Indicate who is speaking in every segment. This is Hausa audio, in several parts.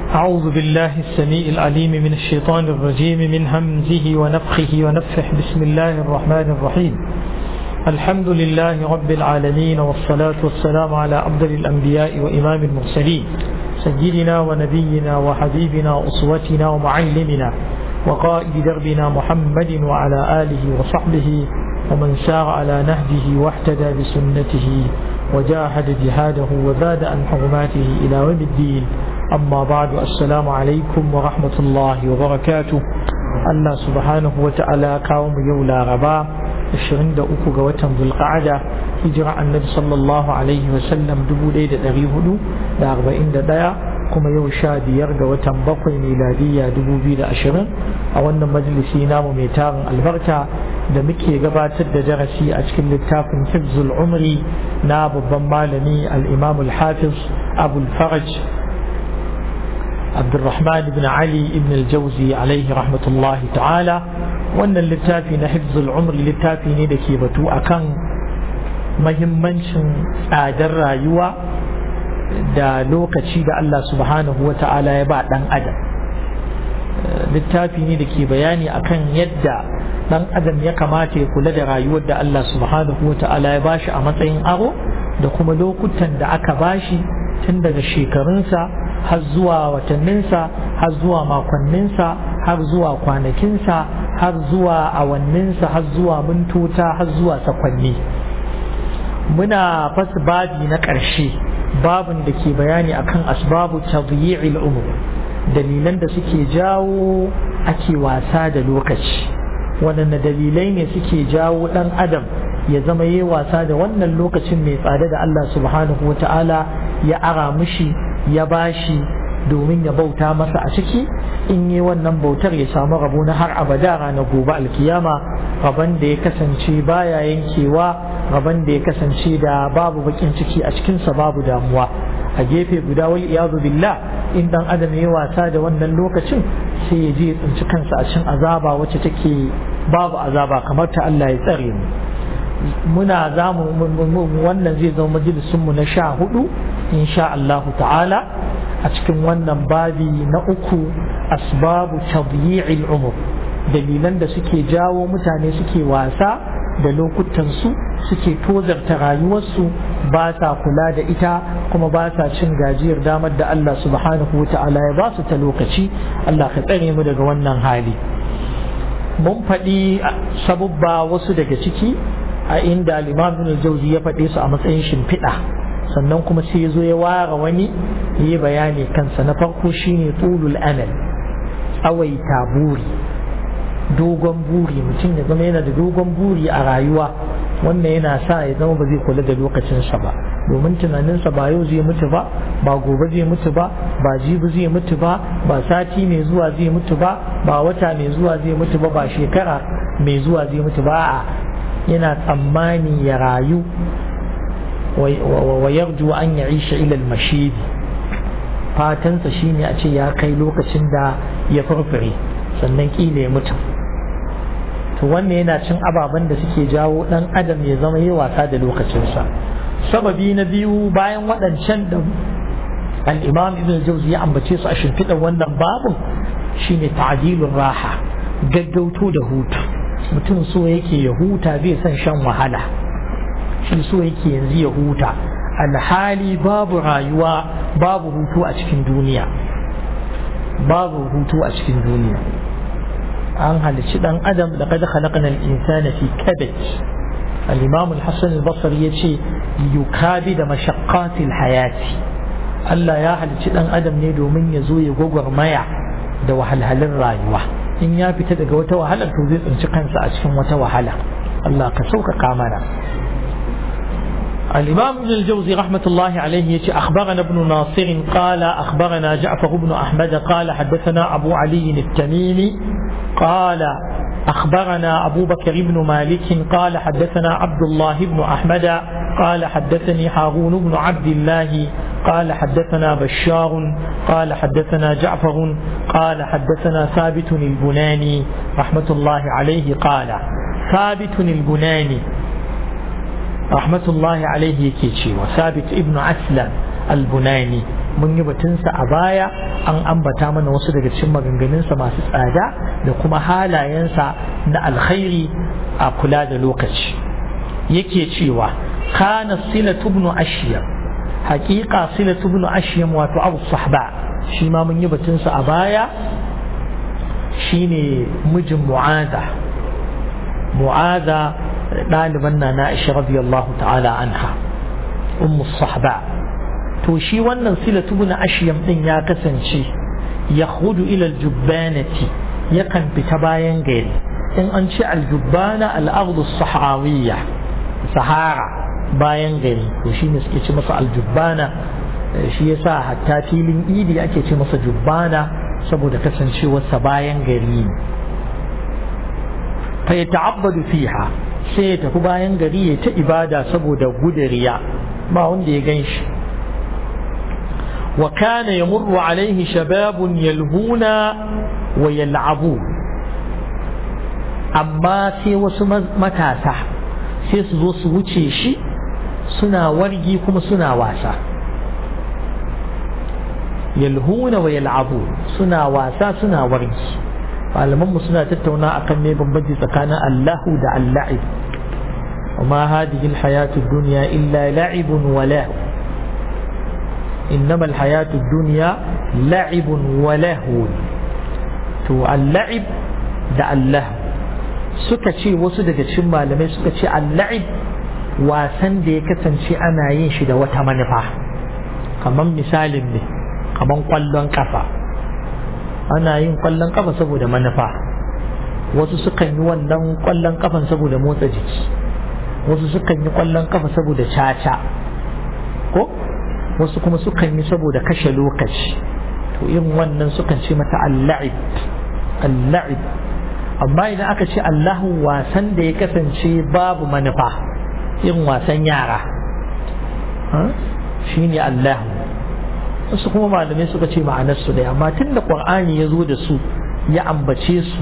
Speaker 1: أعوذ بالله السميع العليم من الشيطان الرجيم من همزه ونفخه ونفخه بسم الله الرحمن الرحيم الحمد لله رب العالمين والصلاة والسلام على أفضل الأنبياء وإمام المرسلين سيدنا ونبينا وحبيبنا وأسوتنا ومعلمنا وقائد دربنا محمد وعلى آله وصحبه ومن سار على نهجه واحتدى بسنته وجاهد جهاده وزاد عن حرماته إلى يوم الدين أما بعد السلام عليكم ورحمة الله وبركاته الله سبحانه وتعالى قوم يولا ربا 23 ga watan zulqa'ada hijira annabi sallallahu alaihi wasallam 1441 kuma yau sha biyar ga watan bakwai miladiyya 2020 a wannan majalisi namu mai tarin albarka da muke gabatar da darasi a cikin littafin hifzul umri na babban malami al-imam al-hafiz abul faraj abdurrahman ibn ali ibn al-jauzi alaihi rahmatullahi ta'ala wannan littafi na hifzul umri littafi ne da ke batu akan mahimmancin tsadar rayuwa da lokaci da Allah subhanahu wa ta'ala ya ba dan adam littafi ne da ke bayani akan yadda dan adam ya kamata ya kula da rayuwar da Allah subhanahu wa ta'ala ya bashi a matsayin aro da kuma lokutan da aka bashi tun daga shekarunsa har zuwa watanninsa har zuwa makonninsa har zuwa kwanakinsa har zuwa awanninsa har zuwa mintota har zuwa sakwanni muna fasa babi na ƙarshe babin da ke bayani akan asbabu tadyi'il umur dalilan da suke jawo ake wasa da lokaci waɗanne dalilai ne suke jawo ɗan adam ya zama yi wasa da wannan lokacin mai tsada da Allah subhanahu wa ta'ala ya ara mishi ya bashi domin ya bauta masa a ciki in yi wannan bautar ya samu rabo na har abada ranar gobe alkiyama rabon da ya kasance baya yankewa rabon da ya kasance da babu bakin ciki a cikinsa babu damuwa a gefe guda wal iyadu billah in dan adam ya wasa da wannan lokacin sai ya je ya tsinci kansa a cikin azaba wacce take babu azaba kamar ta Allah ya tsare mu muna zamu wannan zai zama majalisun mu na sha hudu insha Allah ta'ala a cikin wannan babi na uku asbabu tadyi'il umur dalilan da suke jawo mutane suke wasa da lokutansu suke tozarta rayuwarsu ba sa kula da ita kuma ba sa cin gajiyar damar da Allah subhanahu wa ta'ala ya ba su ta lokaci Allah ka tsare mu daga wannan hali mun faɗi sabubba wasu daga ciki a inda al-imam jauzi ya faɗe su a matsayin shimfiɗa sannan kuma sai ya zo ya ware wani yi bayani kansa na farko shine tulul amal tsawaita buri dogon buri mutum ya zama yana da dogon buri a rayuwa wannan yana sa ya zama ba zai kula da lokacinsa ba domin tunaninsa ba yau zai mutu ba ba gobe zai mutu ba ba jibi zai mutu ba ba sati mai zuwa zai mutu ba ba wata mai zuwa zai mutu ba ba shekara mai zuwa zai mutu ba a yana tsammani ya rayu wa yarju an ya isha ilal mashidi fatansa shine a ce ya kai lokacin da ya farfare sannan kila ya mutu to wannan yana cin ababen da suke jawo dan adam ya zama yi wasa da lokacinsa sababi na biyu bayan waɗancan da al-imam ibn jauzi ya ambace su a shimfiɗar wannan babun shine ta'dilur raha gaggauto da hutu mutum so yake ya huta bai son shan wahala shi so yake yanzu ya huta alhali babu rayuwa babu hutu a cikin duniya babu hutu a cikin duniya an halicci dan adam da kada khalaqna al-insana fi kabad al-imam al-hasan al-basri yace yukabi da mashaqqati al-hayati Allah ya halicci dan adam ne domin ya zo ya gwagwarmaya da wahalhalin rayuwa in ya fita daga wata wahala to zai tsinci kansa a cikin wata wahala Allah ka sauƙaƙa mana الإمام ابن الجوزي رحمة الله عليه يتي أخبرنا ابن ناصر قال أخبرنا جعفر بن أحمد قال حدثنا أبو علي التميمي قال أخبرنا أبو بكر بن مالك قال حدثنا عبد الله بن أحمد قال حدثني هارون بن عبد الله قال حدثنا بشار قال حدثنا جعفر قال حدثنا ثابت البناني رحمة الله عليه قال ثابت البناني rahmatullahi alaihi yake cewa sabit ibn aslam al-bunani mun yi batunsa a baya an ambata mana wasu daga cikin maganganunsa masu tsada da kuma halayensa na alkhairi a kula da lokaci yake cewa kana silatu ibn ashyam haqiqa silatu ibn ashyam wato abu sahba shi ma mun yi batunsa a baya shine mijin mu'aza mu'aza ɗaliban na na isha radiyallahu ta'ala anha ummu sahba to shi wannan silatu ibn ashyam din ya kasance ya hudu ila aljubbanati yakan fita bayan gari in an ce aljubbana al'ardu sahrawiyya sahara bayan gari to shi ne suke ce masa aljubbana shi yasa hatta filin idi ake ce masa jubbana saboda kasancewarsa bayan gari ne fa ya ta'abbadu fiha sai ya tafi bayan gari ya ta ibada saboda gudariya ba wanda ya gan shi wa kana yamurru alaihi shababun yalhuna wa yal'abu amma sai wasu matasa sai su zo su wuce shi suna wargi kuma suna wasa yalhuna wa yal'abu suna wasa suna wargi malaman mu suna tattauna akan me bambanci tsakanin Allahu da Al-la'ib وما هذه الحياة الدنيا إلا لعب ولهو إنما الحياة الدنيا لعب ولهو تو اللعب da Allah suka ce wasu daga cikin malamai suka ce al-la'ib wasan da ya kasance ana yin shi da wata manufa kamar misalin ne kamar kwallon kafa ana yin kwallon kafa saboda manufa wasu sukan yi wannan kwallon kafan saboda motsa jiki wasu sukan yi kwallon kafa saboda caca ko wasu kuma sukan yi saboda kashe lokaci to irin wannan sukan ce mata al-la'ib al-la'ib amma idan aka ce Allahu wasan da ya kasance babu manufa irin wasan yara shi ne Allahu wasu kuma malamai suka ce ma'anarsu da amma tun da ƙwar'ani ya zo da su ya ambace su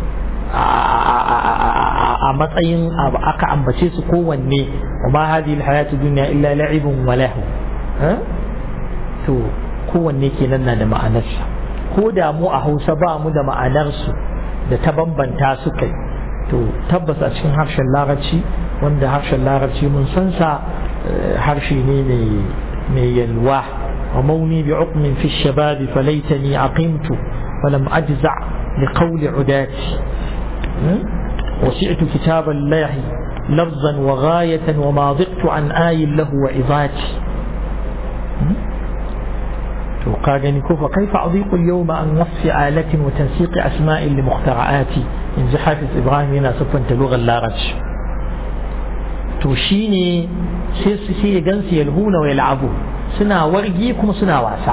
Speaker 1: a matsayin aka ambace su kowanne wa ma hadhihi alhayatu dunya illa la'ibun wa lahu to kowanne kenan na da ma'anarsa ko da mu a Hausa ba mu da ma'anarsu da ta bambanta su kai to tabbas a cikin harshen larabci wanda harshen larabci mun san sa harshe ne mai yalwa wa mauni bi uqmin fi shababi falaitani aqimtu falam ajza li qawli udati وسعت كتاب الله لفظا وغاية وما ضقت عن آي له وإضاتي وقال كيف كيف أضيق اليوم عن وصف آلة وتنسيق أسماء لمخترعاتي إن حافظ إبراهيم هنا سوف لغة اللارج توشيني سي سي جنس يلهون ويلعبون سنا ورقيكم سنا واسع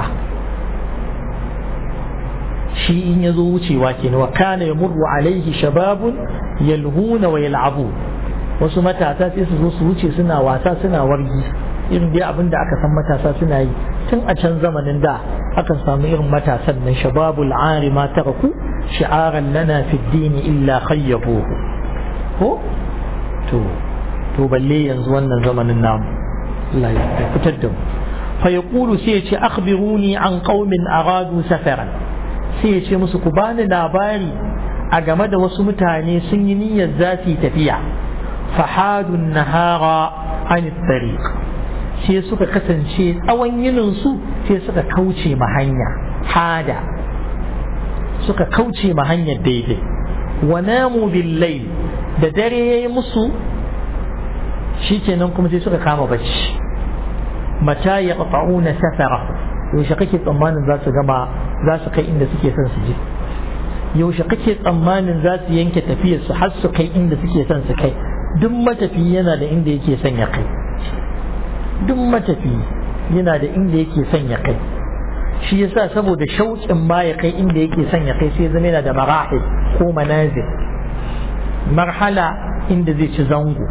Speaker 1: shi in ya zo wucewa kenan wa kana yamurru alaihi shababun yalhuna wa yal'abu wasu matasa sai su zo su wuce suna wasa suna wargi irin dai abin da aka san matasa suna yi tun a can zamanin da akan samu irin matasan nan shababul ari ma taraku shi'aran lana fi dini illa khayyabuhu ko to to balle yanzu wannan zamanin namu Allah ya fitar da mu fa yaqulu sai ya ce akhbiruni an qaumin aradu safaran sai ya ce musu ku bani labari a game da wasu mutane sun yi niyyar za su yi tafiya fahadun nahara an tariq sai suka kasance tsawon yinin su sai suka kauce ma hanya hada suka kauce ma hanyar daidai wa namu bil da dare yayi musu shikenan kuma sai suka kama bacci mata yaqta'una safara yaushe kake tsammanin za su gama za su kai inda suke son su je yaushe kake tsammanin za su yanke tafiyar su har su kai inda suke son su kai duk matafi yana da inda yake son ya kai duk matafi yana da inda yake son ya kai shi yasa saboda shauƙin ma ya kai inda yake son ya kai sai zama yana da marahil ko manazil marhala inda zai ci zango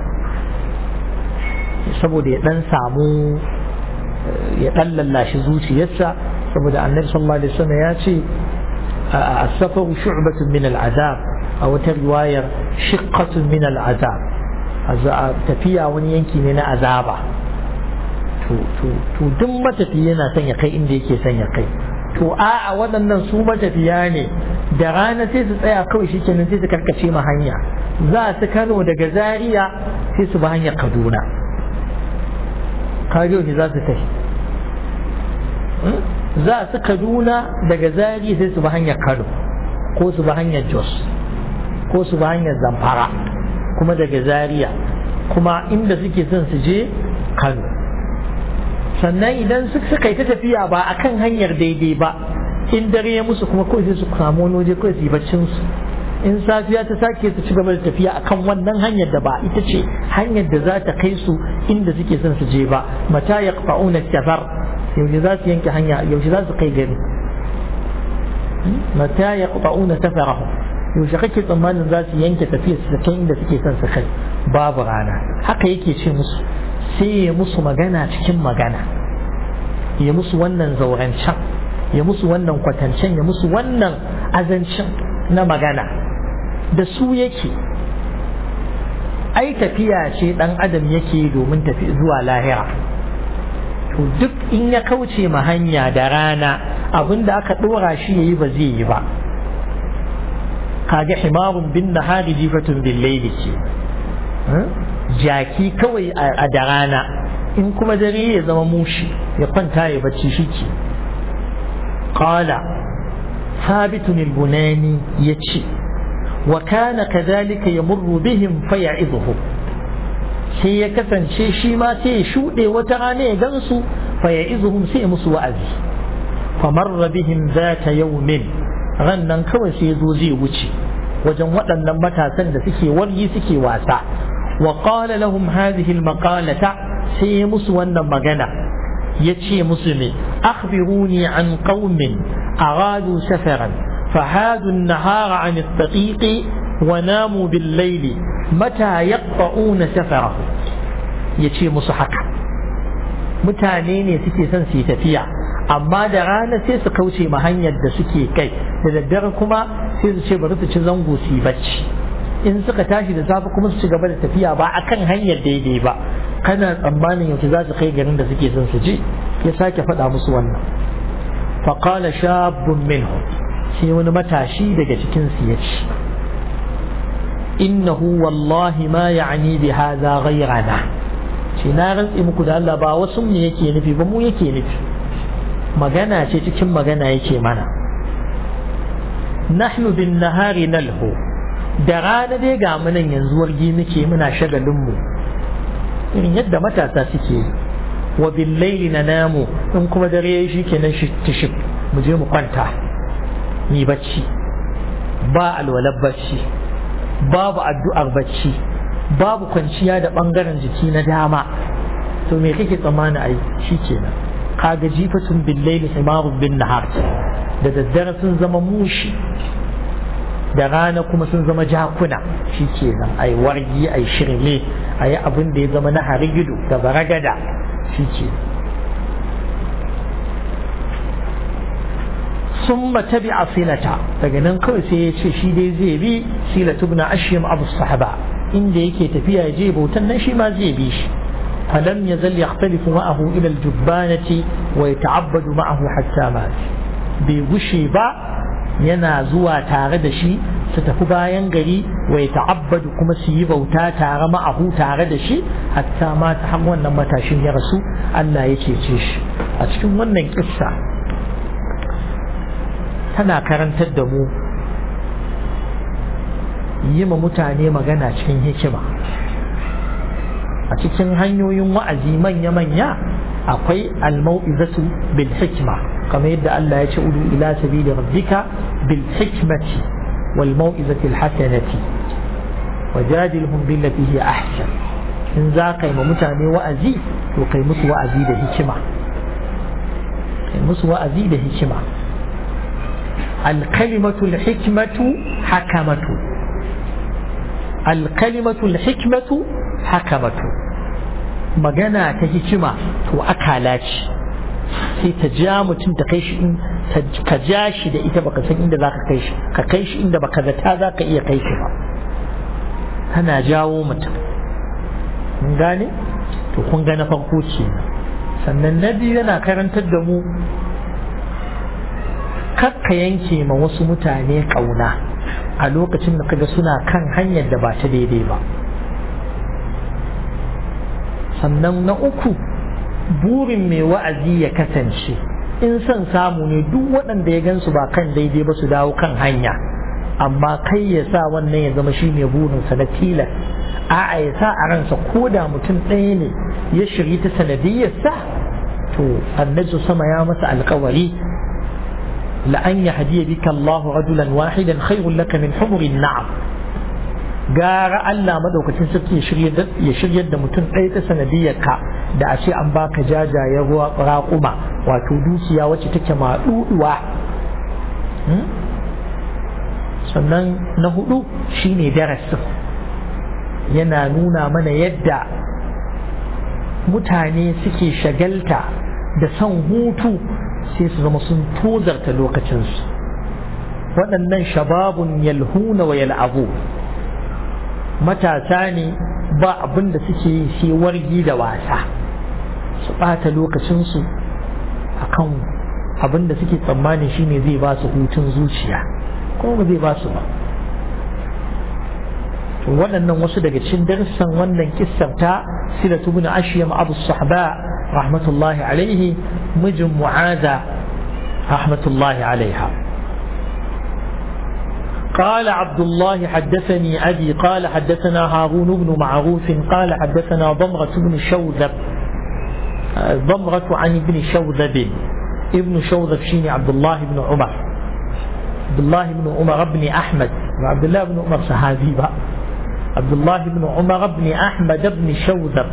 Speaker 1: saboda ya dan samu ya dan lallashi zuciyarsa saboda annabi sallallahu alaihi wasallam ya ce as-safaru shu'batun min al-azab a wata riwayar shiqqatun min al-azab tafiya wani yanki ne na azaba to to duk matafiya yana son ya kai inda yake son ya kai to a'a waɗannan su matafiya ne da rana sai su tsaya kawai shi kenan sai su karkace ma hanya za su kano daga zaria sai su ba hanyar kaduna kajo ne za su tafi za su kaduna daga zaria sai su ba hanyar kano ko su ba hanyar jos ko su ba hanyar zamfara kuma daga zaria kuma inda suke son su je kano sannan idan suka yi ta tafiya ba a kan hanyar daidai ba in dare ya musu kuma kawai sai su samu wani waje kawai su yi baccin su in safiya ta sake su ci gaba da tafiya akan wannan hanyar da ba ita ce hanyar da za ta kai su inda suke son su je ba mata ya fa'una safar yaushe za su yanke hanya yaushe za su kai gari mata ya fa'una safarahum yaushe kake tsammanin za su yanke tafiya su kai inda suke son su kai babu rana haka yake ce musu sai ya musu magana cikin magana ya musu wannan zaurancen ya musu wannan kwatancen ya musu wannan azancin na magana da su yake ai tafiya ce dan adam yake domin tafi zuwa lahira to duk in ya kauce ma hanya da rana abinda aka dora shi yayi ba zai yi ba kaga himarun bin nahari jifatun bil layli ce jaki kawai a da rana in kuma dare ya zama mushi ya kwanta ya bacci shi ke qala thabitun al-bunani yace wa kana kadhalika yamurru bihim faya'iduhum sai ya kasance shi ma sai ya shuɗe wata rana ya gansu faya'izuhum sai ya musu wa'azi famarra bihim zata yawmin ran nan kawai sai ya zo zai wuce wajen waɗannan matasan da suke wargi suke wasa wa qala lahum hadhihi al-maqalata sai ya musu wannan magana yace musu ne akhbiruni an qaumin aradu safaran فهادوا النهار عن الطريق وناموا بالليل متى يقطعون سفره يشي مصحك mutane ne suke son su yi tafiya amma da rana sai su kauce ma hanyar da suke kai da daddare kuma sai su ce bari su ci zango su yi bacci in suka tashi da safe kuma su ci gaba da tafiya ba akan hanyar daidai ba kana tsammanin yaushe za su kai garin da suke son su je ya sake faɗa musu wannan faqala shabun minhum sai wani matashi daga cikin su ya ce innahu wallahi ma ya'ni bi hadha ghayrana ce na rantse muku da Allah ba wasu mu yake nufi ba mu yake nufi magana ce cikin magana yake mana nahnu bin nahari nalhu da rana dai ga mu nan yanzu wargi muke muna shagalin mu irin yadda matasa suke yi wa bil laili namu in kuma dare shi kenan shi mu je mu kwanta ni bacci ba alwalar bacci babu addu'ar bacci babu kwanciya da ɓangaren jiki na dama to me kake tsammani a yi shi kenan kaga jifatun billaili himarun bin nahar da daddare sun zama mushi da rana kuma sun zama jakuna shi kenan a yi wargi a yi shirme a yi abin da ya zama na harigido da baragada shi kenan ثم تبع صلة daga kawai sai ya ce shi dai zai bi sila tubna ashim abu sahaba inda yake tafiya ya je bautan nan shi ma zai bi shi falam yazal yaxtalifu ma'ahu ila aljubbanati wa yata'abbadu ma'ahu hatta mat bai gushe ba yana zuwa tare da shi su tafi bayan gari wa yata'abbadu kuma su yi bauta tare ma'ahu tare da shi hatta ma ta har wannan matashin ya rasu Allah ya cece shi a cikin wannan kissa tana karantar da mu yi ma mutane magana cikin hikima a cikin hanyoyin wa'azi manya-manya akwai almau'izatu bil hikma kamar yadda Allah ya ce udu ila sabili rabbika bil hikmati wal mau'izati al hasanati wajadilhum billati hiya ahsan in za ka yi ma mutane wa'azi to kai musu wa'azi da hikima kai musu wa'azi da hikima الكلمة الحكمة حكمة الكلمة الحكمة حكمة magana ta hikima to akala ce sai ta ja mutum ta kai shi ka ja shi da ita baka san inda zaka kai shi ka kai shi inda baka zata zaka iya kai shi ba tana jawo mutum kun gane to kun ga na farko ce sannan na biyu yana karantar da mu kakka yanke ma wasu mutane ƙauna a lokacin da kaga suna kan hanyar da ba ta daidai ba sannan na uku burin mai wa'azi ya kasance in son samu ne duk waɗanda ya gansu ba kan daidai ba su dawo kan hanya amma kai ya sa wannan ya zama shi ne burinsa na tilas a'a ya sa a ransa ko da mutum ɗaya ne ya shiri ta sanadiyyarsa to annabi sama ya masa alkawari la'an ya hadiya bika Allahu rajulan wahidan khairun laka min humurin na'am gara Allah madaukakin sarki ya shiryar da mutum ɗaya ta sanadiyyar ka da a ce an baka jajayen ruwa raƙuma wato dukiya wacce take maɗuɗuwa sannan na hudu shine darasin yana nuna mana yadda mutane suke shagalta da son hutu sai su zama sun tozarta lokacinsu waɗannan shababun yalhuna wa yal'abu matasa ne ba abin da suke yi sai wargi da wasa su ɓata lokacinsu a kan abin da suke tsammani shine zai ba su hutun zuciya kuma ba zai ba su ba waɗannan wasu daga cikin darussan wannan kissar ta silatu bin ashiyam abu sahba rahmatullahi alaihi mijin mu'aza rahmatullahi alaiha قال عبد الله حدثني أبي قال حدثنا هارون بن معروف قال حدثنا ضمرة بن شوذب ضمرة عن ابن شوذب ابن شوذب شيني عبد الله بن عمر عبد الله بن عمر بن أحمد وعبد الله بن عمر صحابي بقى عبد الله بن عمر بن أحمد بن شوذب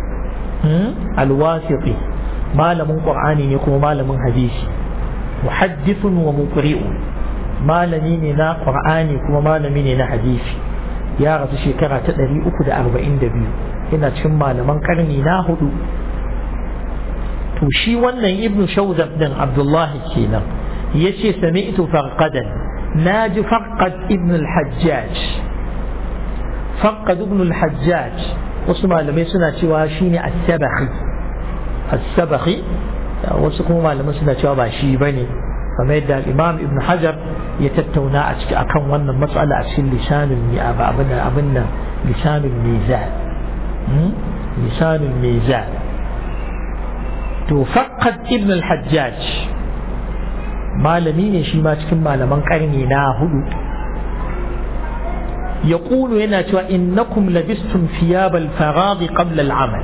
Speaker 1: الواسطي ما لم قرآن يكون ما لم حديث محدث ومقرئ ما لم نا قرآن كما ما لم نا حديث يا رسول شكرا تدري أكد أربعين دبيو ina cikin malaman karni na hudu to shi wannan ibnu shawzab din abdullahi kenan yace sami'tu farqadan naji farqad ibn al-hajjaj farqad ibn al-hajjaj wasu malamai suna cewa shine as-sabahi as-sabahi wasu kuma malamai suna cewa ba shi bane kamar yadda imam ibn hajar ya tattauna a ciki akan wannan matsala a cikin lisanul mi'aba abin abin nan lisanul mizan lisanul mizan to faqad ibn al-hajjaj malami ne shi ma cikin malaman karni na hudu يقول هنا إنكم لبستم ثياب الفراغ قبل العمل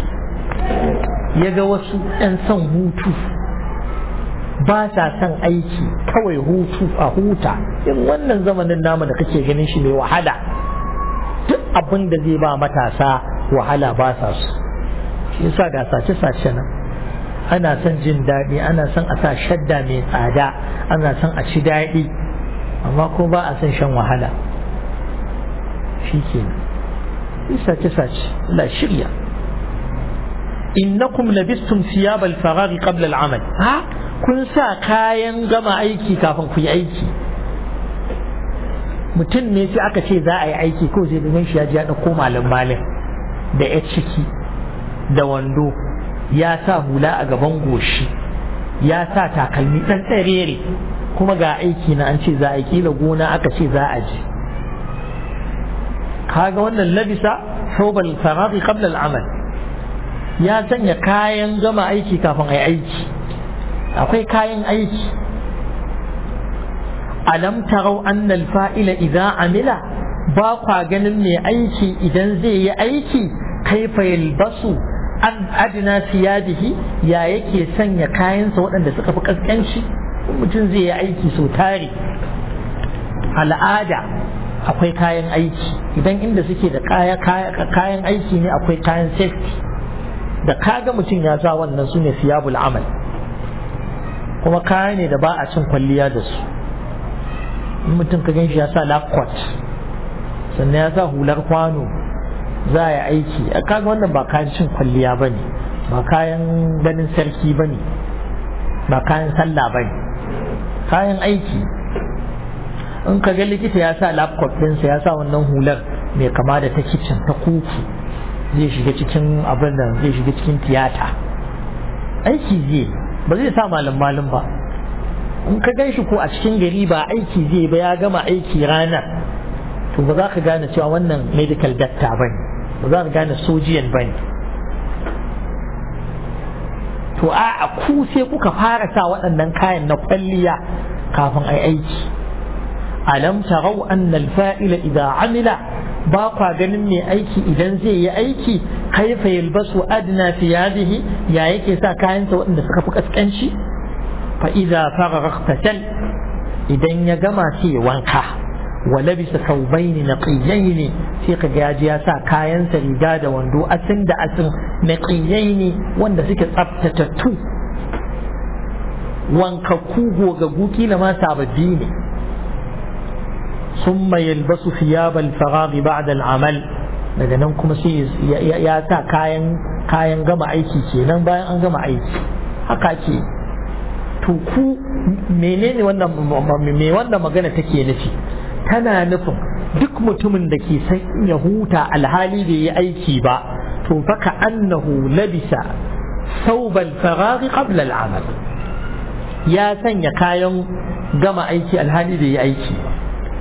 Speaker 1: yaga wasu ‘yan son hutu ba sa son aiki kawai hutu a huta in wannan zamanin namu da kake ganin shi mai wahala duk abin da zai ba matasa wahala ba sa su shi yasa ga sace-sace nan ana son jin daɗi ana son a sa shadda mai tsada ana son a ci daɗi amma ko ba a son shan wahala shi ke sace-sace la shirya innakum labistum siyab al-faraghi qabla al-amal ha kun sa kayan gama aiki kafin ku yi aiki mutum ne sai aka ce za a yi aiki ko sai domin shi ya ji ya ɗauko malin malin da ya ciki da wando ya sa hula a gaban goshi ya sa takalmi ɗan tsarere kuma ga aiki na an ce za a yi kila gona aka ce za a je kaga wannan labisa thawbal faraghi qabla al-amal ya sanya kayan gama aiki kafin ai aiki akwai kayan aiki alam tarau anna al-fa'ila idza amila ba kwa ganin mai aiki idan zai yi aiki kaifa yalbasu an adina siyadihi ya yake sanya kayansa waɗanda suka fi kaskanci mutum zai yi aiki sau tare al'ada akwai kayan aiki idan inda suke da kayan aiki ne akwai kayan safety da kaga mutum ya sa wannan su ne siyabul amal kuma kaya ne da ba a cin kwalliya da su in mutum ka ganshi ya sa lakwat sannan ya sa hular kwano za a yi aiki kaga wannan ba kayan cin kwalliya ba ne ba kayan ganin sarki ba ne ba kayan sallah ba ne kayan aiki in ka ga likita ya sa laptop ɗinsa ya sa wannan hular mai kama da ta kicin ta kuku zai shiga cikin abin da zai shiga cikin tiyata aiki zai ba zai sa malam malam ba in ka gan shi ko a cikin gari ba aiki zai ba ya gama aiki ranar to ba za ka gane cewa wannan medical doctor ba ne ba za ka gane sojiyan ba ne to a ku sai kuka fara sa waɗannan kayan na kwalliya kafin ai aiki alam tarau anna al-fa'ila idza amila ba kwa ganin mai aiki idan zai yi aiki kaifa yalbasu adna thiyadihi ya yake sa kayansa waɗanda suka fi kaskanci fa idza faragha idan ya gama sai wanka wa labisa thawbayn naqiyayn sai ka ga ya sa kayansa riga da wando asin da asin naqiyayn wanda suke tsaftatattu wankakku gogaggu kila ma sababbi ne ثم يلبس ثياب الفراغ بعد العمل daga nan kuma sai ya sa kayan kayan gama aiki kenan bayan an gama aiki haka ke to ku menene wannan me wannan magana take nufi tana nufin duk mutumin da ke san ya huta alhali bai yi aiki ba to fa ka annahu labisa thawbal faraghi qabla al-amal ya sanya kayan gama aiki alhali bai yi aiki ba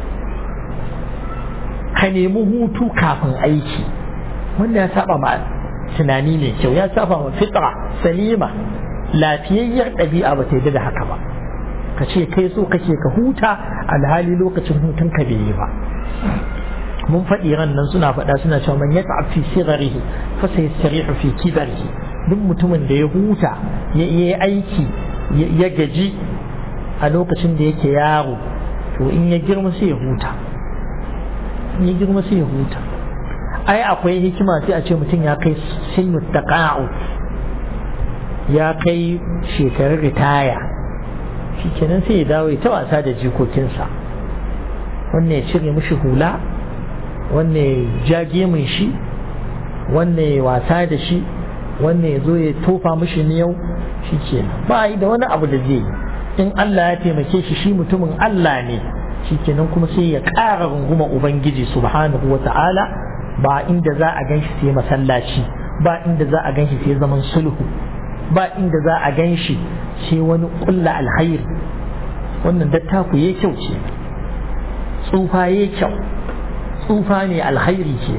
Speaker 1: ka nemi hutu kafin aiki wanda ya saba ma tunani mai kyau ya saba ma fitra salima lafiyayyar ɗabi'a ba ta yi da haka ba ka ce kai so kake ka huta alhali lokacin hutun ka bai yi ba mun faɗi ran nan suna faɗa suna cewa man ya fi sirarihi fa sai sarihu fi kibarihi duk mutumin da ya huta ya yi aiki ya gaji a lokacin da yake yaro to in ya girma sai ya huta ya girma sai ya huta ai akwai hikima sai a ce mutum ya kai sinu taqa'u ya kai shekarun ritaya shikenan sai ya dawo ta wasa da jikokinsa wannan ya cire mishi hula wannan ya jage min shi wannan ya wasa da shi wannan ya zo ya tofa mishi miyau shikenan ba yi da wani abu da zai yi in Allah ya taimake shi shi mutumin Allah ne shikenan kuma sai ya ƙara runguma ubangiji subhanahu wa ta'ala ba inda za a ganshi sai masallaci ba inda za a ganshi sai zaman sulhu ba inda za a ganshi sai wani kulla alhairi wannan dattaku ya kyau ce tsufa ya kyau tsufa ne alhairi ke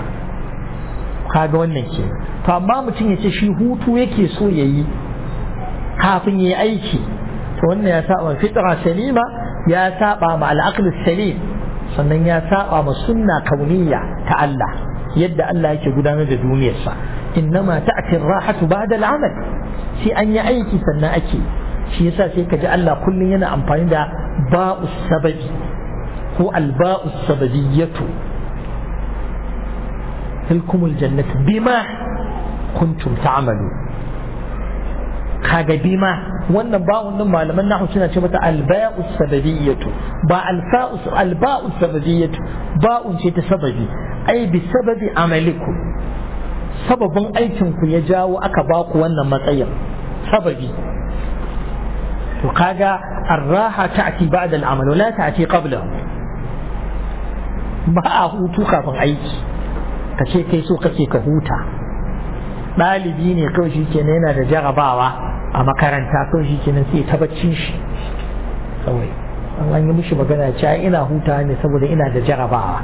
Speaker 1: kaga wannan ke to amma mutum ya ce shi hutu yake so ya yi kafin ya yi aiki to wannan ya saba fitra salima ya saba ma al'aql salim sannan ya saba ma sunna kauniyya ta Allah yadda Allah yake gudanar da duniyarsa innama ta'ti ar-rahatu ba'da al-amal sai an yi aiki sannan ake shi yasa sai ka ji Allah kullum yana amfani da ba'us sababi ko al-ba'us sababiyyatu tilkumul jannatu bima kuntum ta'malu kaga bima wannan ba'un din malaman nahu suna ce mata alba'u sababiyatu ba alfa'u alba'u sababiyatu ba'un ce ta sababi ai bi sababi amalikum sababin aikin ku ya jawo aka ba ku wannan matsayin sababi to kaga arraha ta'ti ba'da al'amal la ta'ti qabla ba a hutu kafin aiki ka ce kai so kake ka huta ɗalibi ne kawai shi kenan yana da jarabawa a makaranta kawai shi kenan sai ta baccin shi kawai an an yi mishi magana cewa ina huta ne saboda ina da jarabawa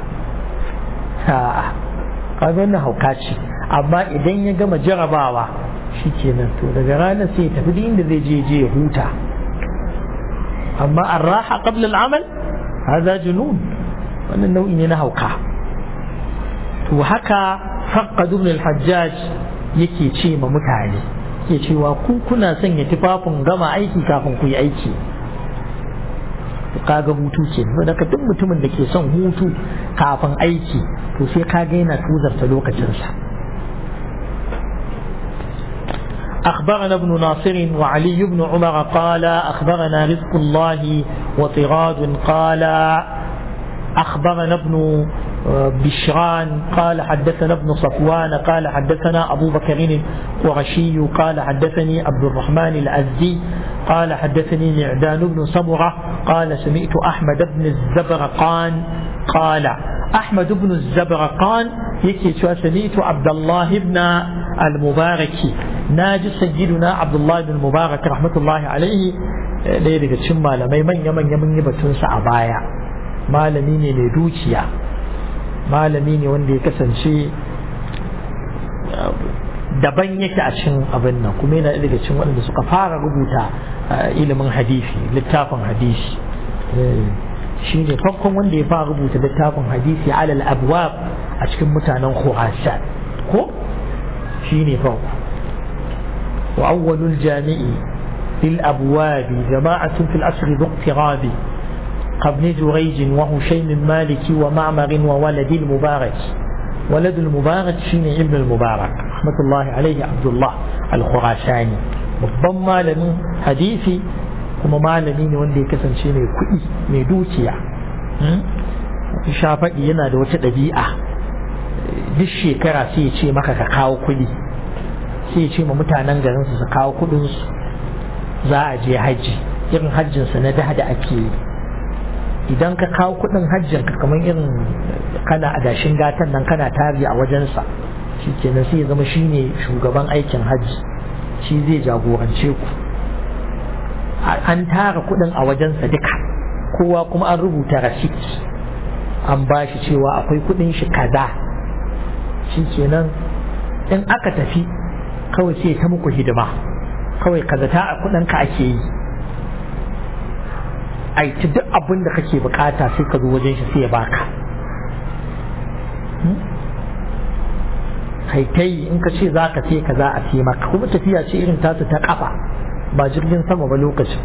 Speaker 1: kaga wannan hauka ce amma idan ya gama jarabawa shi kenan to daga ranar sai ya tafi duk inda zai je je ya huta amma arraha qabla al'amal hadha junun wannan nau'i ne na hauka to haka faqad ibn al-hajjaj yake ce ma mutane ke cewa ku kuna sanya tufafin gama aiki kafin ku yi aiki kaga hutu ce daga duk mutumin da ke son hutu kafin aiki to sai kaga yana tuzarta lokacinsa أخبرنا ابن ناصر وعلي بن عمر قال أخبرنا رزق الله وطراد قال أخبرنا ابن بشران قال حدثنا ابن صفوان قال حدثنا أبو بكر القرشي قال حدثني عبد الرحمن الأزدي قال حدثني معدان بن صبرة قال سمعت أحمد بن الزبرقان قال أحمد بن الزبرقان يكي سمعت عبد الله بن المبارك na ji sayyiduna abdullahi bin mubarak rahmatullahi alaihi ɗaya daga cikin malamai manya-manya mun yi batunsa a baya malami ne mai dukiya malami ne wanda ya kasance daban yake a cikin abin nan kuma yana daga cikin waɗanda suka fara rubuta ilimin hadisi littafin hadisi shi ne farkon wanda ya fara rubuta littafin hadisi alal abwab a cikin mutanen khurasan ko shi ne farko wa awwalul jami'i lil abwabi jama'atun fil asri dhuqtirabi قبل جريج وهشيم مالك ومعمر وولد المبارك ولد المبارك شيني ابن المبارك رحمة الله عليه عبد الله الخراساني babban malamin hadisi kuma malami ne wanda ya kasance mai kuɗi mai dukiya shafaɗi yana da wata ɗabi'a duk shekara sai ya ce maka ka kawo kuɗi sai ya ce ma mutanen garinsu su kawo kuɗinsu za a je hajji irin hajjinsa na da da ake yi idan ka kawo kudin hajjin ka kamar irin kana adashin gatan nan kana tari a wajensa shi kenan sai ya zama shine shugaban aikin hajji shi zai jagorance ku an tara kudin a wajensa duka kowa kuma an rubuta rasit an ba shi cewa akwai kudin shi kaza shi kenan in aka tafi kawai sai ta muku hidima kawai kaza ta a kudin ka ake yi aiki duk abin da kake bukata sai ka zo wajen shi sai ya baka kai kai in ka ce za ka ce ka za a ce maka kuma tafiya ce irin tasu ta kafa ba jirgin sama ba lokacin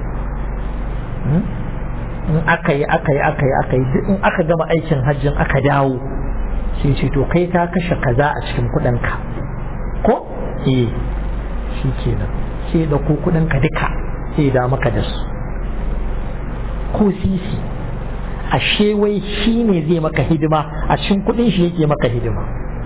Speaker 1: in aka yi aka yi aka yi aka yi in aka gama aikin hajjin aka dawo sai ce to kai ka kashe kaza a cikin kuɗinka ko eh shi kenan sai da ko kuɗinka duka sai da maka da su ko sisi ashe wai shi ne zai maka hidima a cikin kudin shi yake maka hidima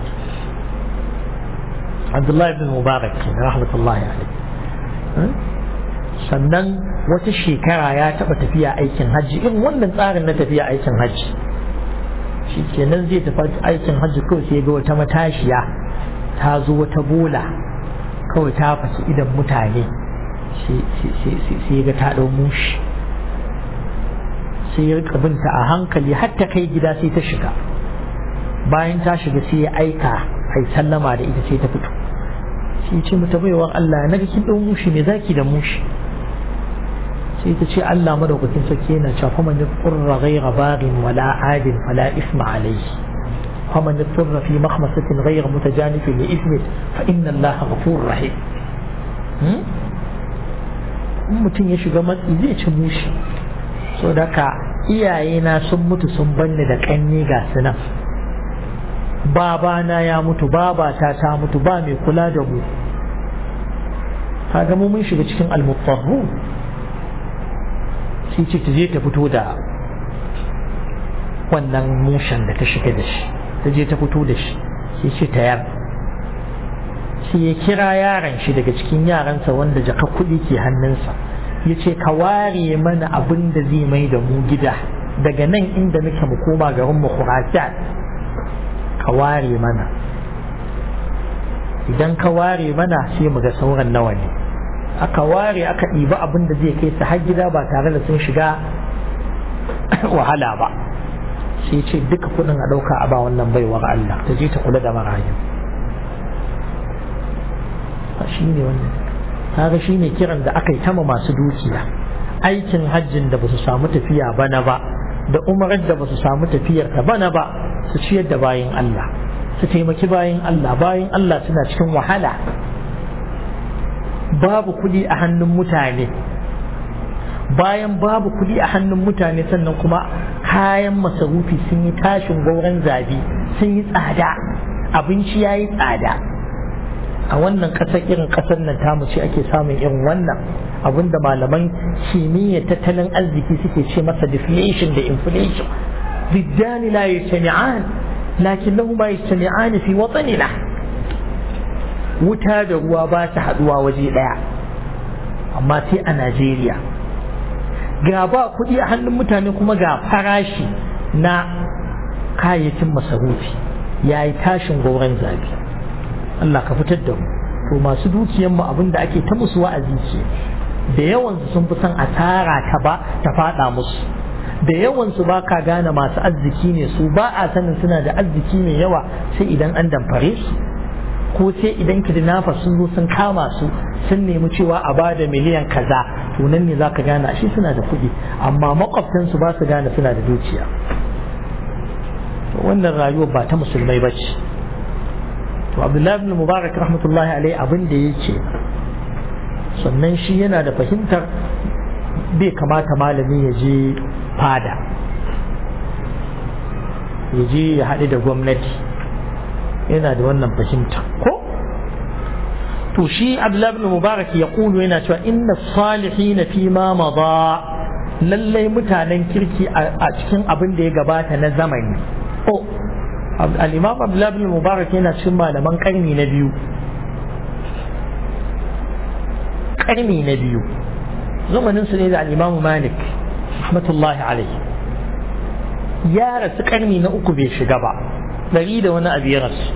Speaker 1: Abdullahi ibn Mubarak ke rahmatullahi alaihi sannan wata shekara ya taba tafiya aikin hajji irin wannan tsarin na tafiya aikin hajji shi kenan zai tafi aikin hajji kawai sai ga wata matashiya ta zo wata bola kawai ta fasi idan mutane sai ga ta ɗau mushi sai ya rika binta a hankali har ta kai gida sai ta shiga bayan ta shiga sai ya aika ai sallama da ita sai ta fito sai ce mata baiwar Allah na ga kin dau mushi me zaki da mushi sai ta ce Allah madaukakin sarki yana cewa fa man qurra ghayra baghin wala adin wala isma alayhi fa man yurra fi makhmasatin ghayra mutajanif li ismi fa inna Allah ghafurur rahim in mutum ya shiga matsi zai ci mushi so daga iyayena sun mutu sun banni da kanni ga su nan babana ya mutu babata ta mutu ba mai kula da mu kaga mu mun shiga cikin almuttahu sai ce ta je ta fito da wannan mushen da ta shiga da shi ta je ta fito da shi sai ce ta yar sai ya kira yaran shi daga cikin yaransa wanda jaka kuɗi ke hannunsa ya ce ka ware mana abin da zai mai da mu gida daga nan inda muke mu koma garin mu khurasan ka ware mana idan ka ware mana sai mu ga sauran nawa ne aka ware aka ɗiba abin da zai kai su har gida ba tare da sun shiga wahala ba sai ce duka kuɗin a ɗauka a ba wannan baiwar Allah ta je ta kula da marayu shi ne wannan kaga shi ne kiran da aka yi tama masu dukiya aikin hajjin da ba su samu tafiya bana ba da umarar da ba su samu tafiyar ta bana ba su ciyar da bayan Allah su taimaki bayan Allah bayan Allah suna cikin wahala babu kuɗi a hannun mutane bayan babu kuɗi a hannun mutane sannan kuma kayan masarufi sun yi tashin gauran zabi sun yi tsada abinci ya yi tsada a wannan ƙasar irin ƙasar nan tamu ce ake samun irin wannan abinda malaman kimiyyar tattalin arziki suke ce masa deflation da inflation ضدان لا يجتمعان لكنهما يجتمعان في وطننا wuta da ruwa ba su haduwa waje daya amma sai a Najeriya ga ba kuɗi a hannun mutane kuma ga farashi na kayayyakin masarufi ya yi tashin gauran zabi Allah ka fitar da mu to to masu dukiyan mu abin da ake ta musu wa'azi ce da yawan su sun fi son asara ta ba ta fada musu da yawan su ba ka gane masu arziki ne su ba a sanin suna da arziki mai yawa sai idan an damfare su ko sai idan kidnapper sun zo sun kama su sun nemi cewa a ba da miliyan kaza to nan ne za ka gane ashe suna da kuɗi amma makwabtansu ba su gane suna da dukiya wannan rayuwar ba ta musulmai ba ce to abdullahi ibn mubarak rahmatullahi alaihi abin da ya ce sannan shi yana da fahimtar bai kamata malami ya je fada ya je ya haɗu da gwamnati yana da wannan fahimta ko to shi abdullahi ibn mubarak ya kulu yana cewa inna salihin fi ma mada lallai mutanen kirki a cikin abin da ya gabata na zamani oh al-imam abdullahi ibn mubarak yana cikin malaman karni na biyu karni na biyu zamanin su ne da al-imam malik rahmatullahi alaihi ya rasu karni na uku bai shiga ba ɗari da wani abu ya rasu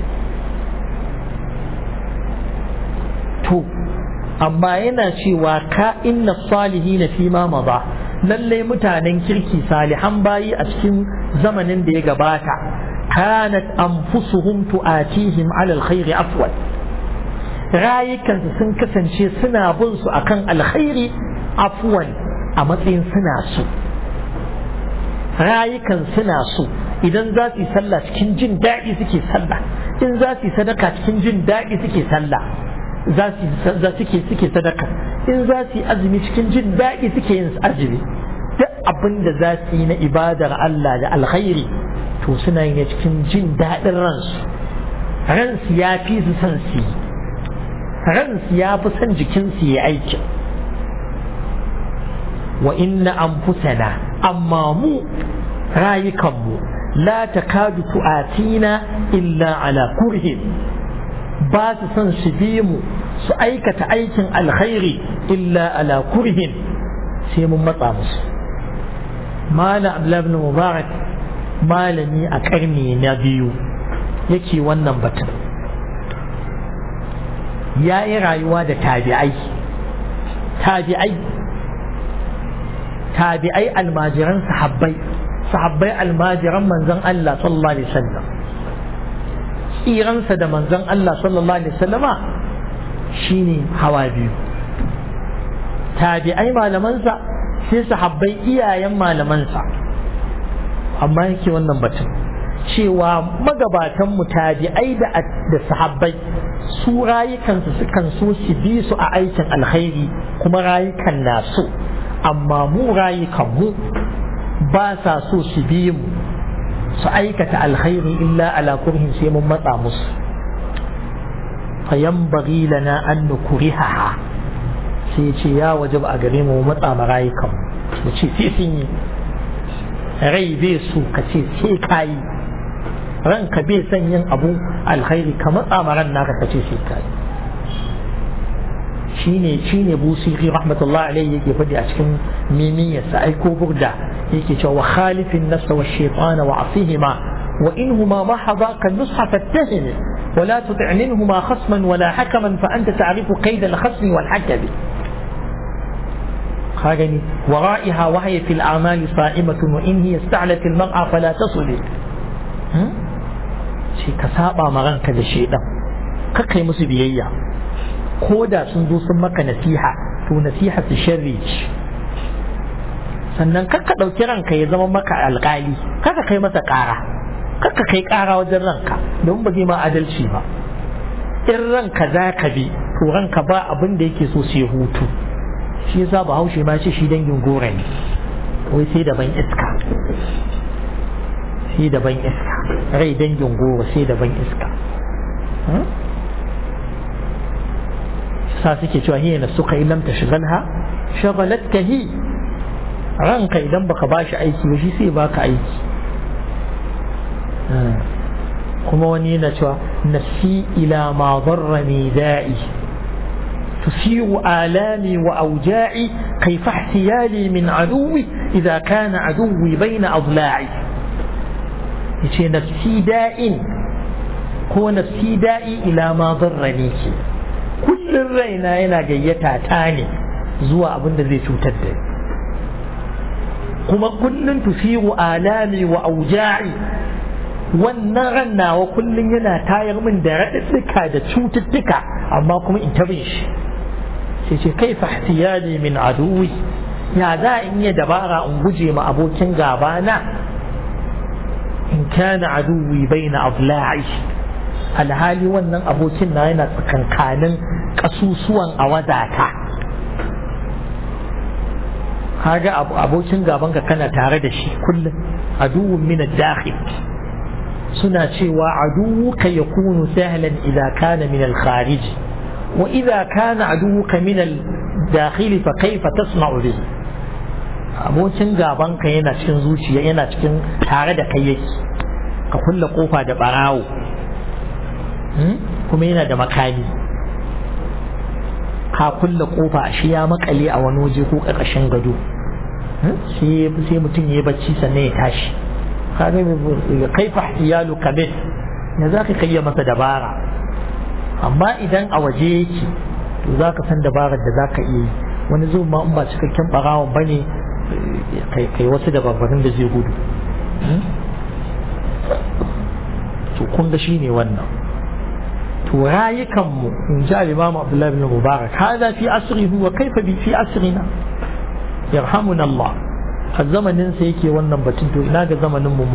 Speaker 1: to amma yana cewa ka inna salihi na fi ma maza lallai mutanen kirki salihan bayi a cikin zamanin da ya gabata kanat anfusuhum tu'atihim ala alkhairi afwal rayukansu sun kasance suna bin su akan alkhairi afwan a matsayin suna so rayukan suna so idan za su yi sallah cikin jin daɗi suke sallah in za su yi sadaka cikin jin daɗi suke sallah za su suke suke sadaka in za su yi azumi cikin jin daɗi suke yin azumi duk abin da za su yi na ibadar Allah da alkhairi to suna yin cikin jin daɗin ransu ransu ya fi su son su yi ransu ya fi son jikinsu ya aikin wa inna anfusana amma mu rayukanmu la takadu tu'atina illa ala kurhin ba su son su bi mu su aikata aikin alkhairi illa ala kurhin sai mun matsa musu malam abdullahi ibn mubarak malami a karni na biyu yake wannan batun ya yi rayuwa da tabi'ai tabi'ai tabi'ai almajiran sahabbai sahabbai almajiran manzon Allah sallallahu alaihi wasallam tsiransa da manzon Allah sallallahu alaihi wasallama shine hawa biyu tabi'ai malamansa sai sahabbai iyayen malamansa amma yake wannan batun cewa magabatan mu tabi'ai da da sahabbai su rayukansu sukan so su bi su a aikin alkhairi kuma rayukan na so amma mu rayukan mu ba sa so su bi mu su aikata alkhairi illa ala kurhin sai mun matsa musu fayanbaghi lana an nukrihaha sai ce ya wajib a gare mu matsa ma rayukan mu ce sai sun yi rai bai so ka ce sai kayi ranka bai son yin abu alkhairi ka matsa ma ran naka ka ce sai kayi shine shine busiri rahmatullah alaihi yake faɗi a cikin mimiyarsa ai ko burda yake cewa wa khalifin nafsa wa shaytana wa asihima wa inhuma ma hadaka nusha fattahim ولا تطع منهما خصما ولا حكما فأنت تعرف قيد الخصم والحكم خاجني ورائها وهي في الأعمال صائمة وإن هي استعلت المرأة فلا تصلي شي كسابة مغنك للشيطان كاكي مسبيئية كودا سنزو سمك نسيحة تو نسيحة الشريج sannan kakka ɗauki ranka ya zama maka alƙali kaka kai masa ƙara kakka kai ƙara wajen ranka don ba zai ma adalci ba in ranka za ka bi to ranka ba abin da yake so sai hutu shi yasa ba haushe ma ce shi dangin gora ne wai sai daban iska sai daban iska rai dangin gora sai daban iska sa suke cewa hiya na suka ilam ta shigalha shagalatka hi ranka idan baka bashi aiki ba shi sai baka aiki kuma wani yana cewa nafsi ila ma darrani da'i تثير آلامي وأوجاعي كيف احتيالي من عدوي إذا كان عدوي بين أضلاعي يتي نفسي داء هو نفسي دائي إلى ما ضرني كل kullum raina yana gayyata ta ne zuwa abin da zai cutar da ni kuma kullum tufiru alami wa auja'i wannan ran nawa kullum yana tayar min da raɗaɗɗuka da cututtuka amma kuma in tabin shi sai ce kai fahtiyani min aduwi ya za in yi dabara in guje ma abokin gaba na in kana aduwi bai na abla'i alhali wannan abokin na yana tsakankanin ƙasusuwan a wadata kaga abokin gaban ka kana tare da shi kullum aduwwun min ad-dakhil suna cewa aduwuka yakunu sahlan idza kana min al-kharij wa idza kana aduwuka min al-dakhil fa kayfa tasma'u bihi abokin gaban ka yana cikin zuciya yana cikin tare da kai yake ka kulle kofa da barawo kuma yana da makami ka kulle kofa shi ya makale a wani waje ko ƙarƙashin gado sai mutum ya bacci sannan ya tashi kaga kai fa iyalu kabir ya za ka kai masa dabara amma idan a waje yake to za ka san dabarar da za ka iya yi wani zuwa ma in ba cikakken ɓarawon ba ne kai wasu dabarbarin da zai gudu to kun ga shi ne wannan to rayukanmu in ji al-imam Abdullah bin Mubarak hada fi asrihi wa kaifa bi fi asrina yarhamuna Allah a zamanin sa yake wannan batun to ina ga zamanin mu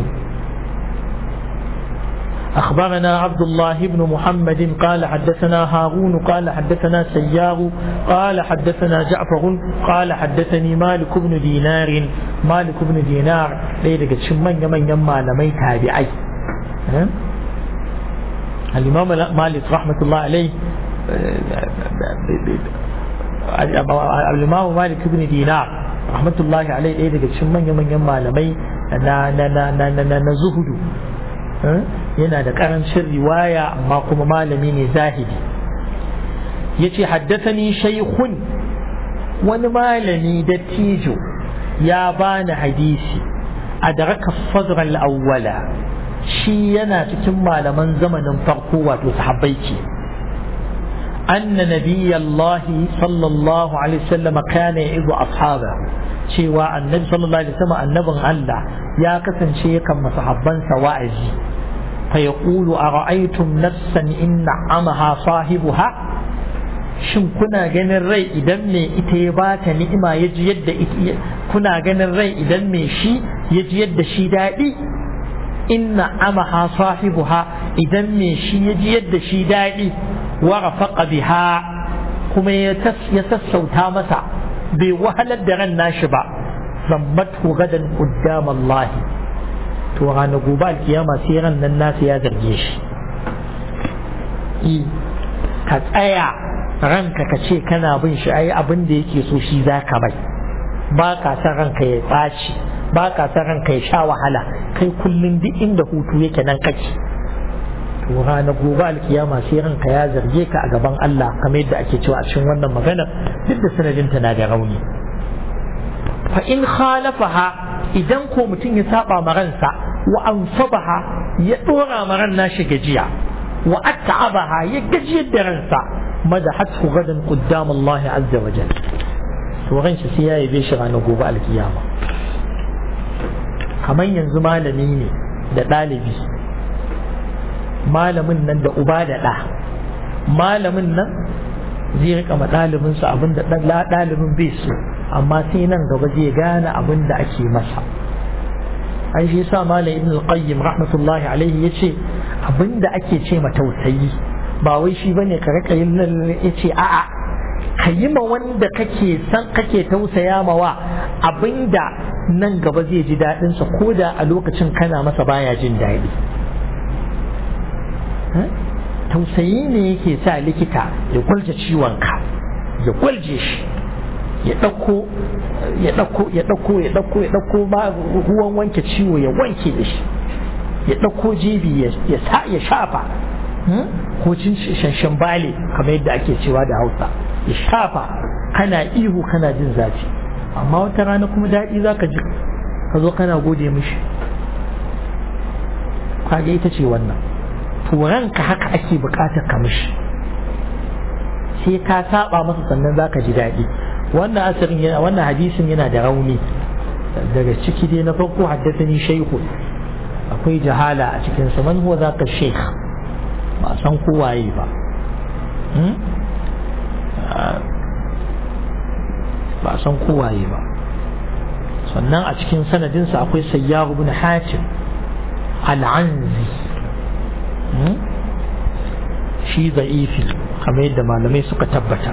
Speaker 1: أخبرنا عبد الله بن محمد قال حدثنا هارون قال حدثنا سيار قال حدثنا جعفر قال حدثني مالك بن دينار مالك بن دينار ليلة شمن يمن يما لمي تابعي الإمام مالك رحمة الله عليه الإمام مالك بن دينار رحمة الله عليه إيه daga cikin manya-manyan malamai na na na na na na zuhudu yana da karancin riwaya amma kuma malami ne zahidi yace haddathani shaykhun wani malami dattijo ya bani hadisi adraka sadr al-awwala shi yana cikin malaman zamanin farko wato sahabbai ce anna nabiyallahi sallallahu alaihi wasallam kana ya'idu ashabahu cewa annabi sallallahu alaihi wasallam annabin Allah ya kasance yakan masahabbansa wa'azi fa yaqulu ara'aytum nafsan in na'amaha sahibuha shin kuna ganin rai idan me ita ya bata ni'ima ya ji yadda kuna ganin rai idan me shi ya ji yadda shi daɗi inna amaha sahibuha idan me shi ya ji yadda shi daɗi wa rafaqa biha kuma ya sassauta masa bai wahalar da ran nashi ba zammatu gadan qaddam Allah to ranar gobe alkiyama sai ran nan nasa ya zarge shi ka tsaya ranka ka ce kana bin shi ai abin da yake so shi za ka bai ba ka san ranka ya ɓaci ba ka san ranka ya sha wahala kai kullum duk inda hutu yake nan kake to rana gobe alkiyama sai ranka ya zarge ka a gaban Allah kamar yadda ake cewa a cikin wannan maganar duk da sanadinta na da rauni fa in khalafaha idan ko mutum ya saba ma ransa wa ansabaha ya dora ma ran nashi gajiya wa atta'abaha ya gajiyar da ransa madahathu gadan qaddam Allah azza wa jalla to ran shi sai ya yabe shi ranar gobe alkiyama kamar yanzu malami ne da ɗalibi malamin nan da uba da ɗa malamin nan zai rika ma ɗalibinsa abin da ɗalibin bai so amma sai nan gaba zai gane abin da ake masa ai shi yasa malam ibn al-qayyim rahmatullahi alaihi yace abin da ake ce ma tausayi ba wai shi bane ka rika yin nan yace a'a ka yi ma wanda kake san kake tausaya mawa abinda nan gaba zai ji daɗinsa ko da a lokacin kana masa baya jin daɗi tausayi ne yake sa likita ya kwalce ciwonka ya kwalje shi ya ɗauko ya ɗauko ya ɗauko ya ɗauko ya ɗauko ba ruwan wanke ciwo ya wanke da shi ya ɗauko jibi ya sa ya shafa ko cin shanshan bale kamar yadda ake cewa da hausa ya shafa kana ihu kana jin zafi amma wata rana kuma daɗi za ka ji ka zo kana gode mishi kage ita ce wannan turanka haka ake buƙatar ka mishi sai ka saba masa sannan zaka ji daɗi wannan asirin yana wannan hadisin yana da rauni daga ciki dai na farko haddathani shaykhu akwai jahala a cikin sa man huwa zaka shaykh ba san ko waye ba ba san ko waye ba sannan a cikin sanadinsa akwai sayyar ibn hatim al'anzi shi za'ifi kamar yadda malamai suka tabbata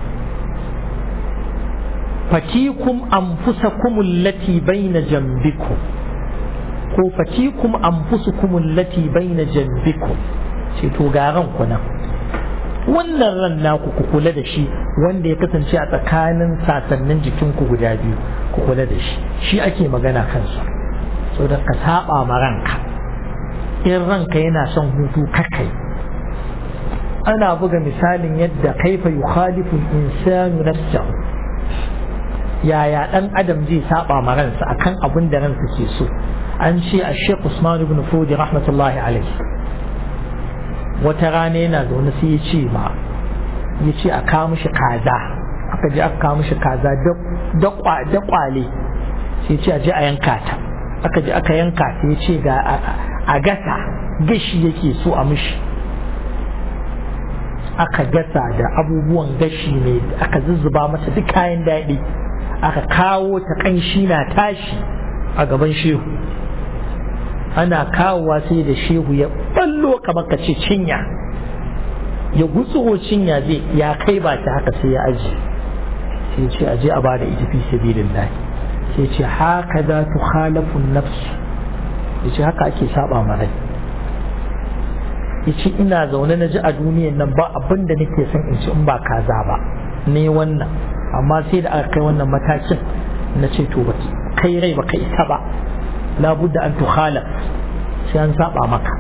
Speaker 1: fatikum anfusakum allati baina jambikum ko fatikum anfusukum allati baina jambikum ce to garan ku nan wannan ran naku ku kula da shi wanda ya kasance a tsakanin sasannin jikinku guda biyu ku kula da shi shi ake magana kansa so da ka saba ma ranka in ranka yana son hutu kakai ana buga misalin yadda kaifa yukhalifu insanu nafsahu yaya dan adam zai saba ma ransa akan abin da ransa ke so an ce a Sheikh Usman ibn Fudi rahmatullahi alaihi wata rana yana zaune sai ya ce ma ya ce a kawo mishi kaza aka je aka kawo mishi kaza da kwale sai ce a je a yanka ta aka je aka yanka ta ya ce ga a gasa gashi yake so a mishi aka gasa da abubuwan gashi ne aka zuzzuba mata duk kayan daɗi aka kawo ta ƙanshi na tashi a gaban shehu ana kawowa sai da shehu ya ballo kamar ka ce cinya ya gutsuro cinya zai ya kai ba ta haka sai ya aji sai ce aje a bada ita fi sabilillah sai ce haka za tu khalafun nafsu ya ce haka ake saba ma rai ya ce ina zaune na ji a duniyan nan ba abin da nake son in ci in ba kaza ba ne wannan amma sai da aka kai wannan matakin na ce to ba kai rai ba ka isa ba labudda an tukhalaf sai an saba maka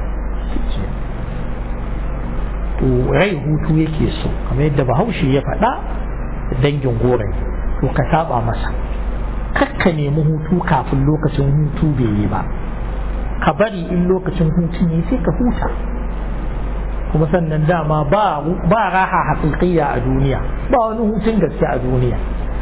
Speaker 1: to rai hutu yake so kamar yadda bahaushe ya faɗa dangin gorai to ka saba masa kakka nemi hutu kafin lokacin hutu bai yi ba ka bari in lokacin hutu ne sai ka huta kuma sannan dama ba raha haƙiƙiya a duniya ba wani hutun gaske a duniya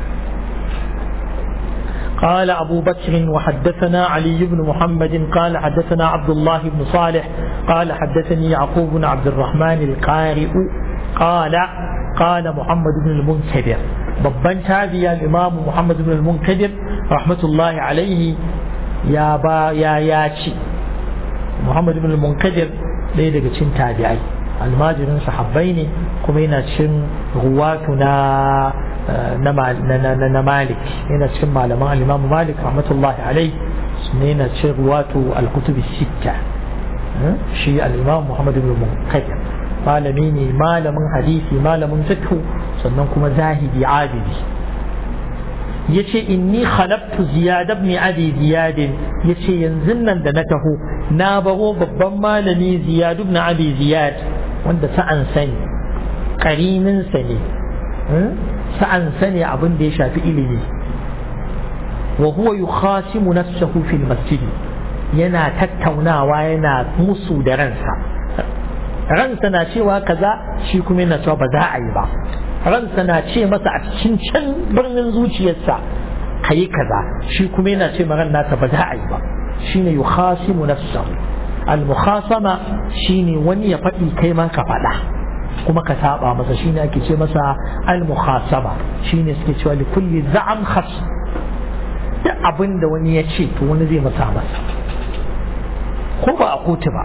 Speaker 1: قال أبو بكر وحدثنا علي بن محمد قال حدثنا عبد الله بن صالح قال حدثني يعقوب بن عبد الرحمن القارئ قال قال محمد بن المنكدر babban tabiya imamu Muhammad ibn al-Munkadir rahmatullahi alaihi ya ba ya ya ci Muhammad ibn al-Munkadir ɗaya daga cikin tabi'ai almajirin sahabbai ne kuma yana cikin ruwatu na na Malik yana cikin malaman al-Imam Malik rahmatullahi alaihi ne yana cikin ruwatu al-kutub sitta shi al-Imam Muhammad ibn al-Munkadir malami ne malamin hadisi malamin fiqh sannan kuma zahidi abidi yace inni khalaqtu ziyad ibn abi ziyad yace yanzu nan da na taho na baro babban malami ziyad ibn abi ziyad wanda sa'an sani karinin sa ne sa'an sani abin da ya shafi ilimi wa huwa yukhasimu nafsahu fil masjid yana tattaunawa yana musu da ransa ransa na cewa kaza shi kuma yana cewa ba za a yi ba ransa na ce masa a cikin can birnin zuciyarsa ka yi kaza shi kuma yana ce ran nasa ba za a yi ba shine yukhasimu nafsahu al-mukhasama shine wani ya faɗi kai ma ka faɗa kuma ka saba masa shine ake ce masa al-mukhasama shine suke cewa li kulli za'am khas duk abin da wani ya ce to wani zai masa masa ko ba a kotu ba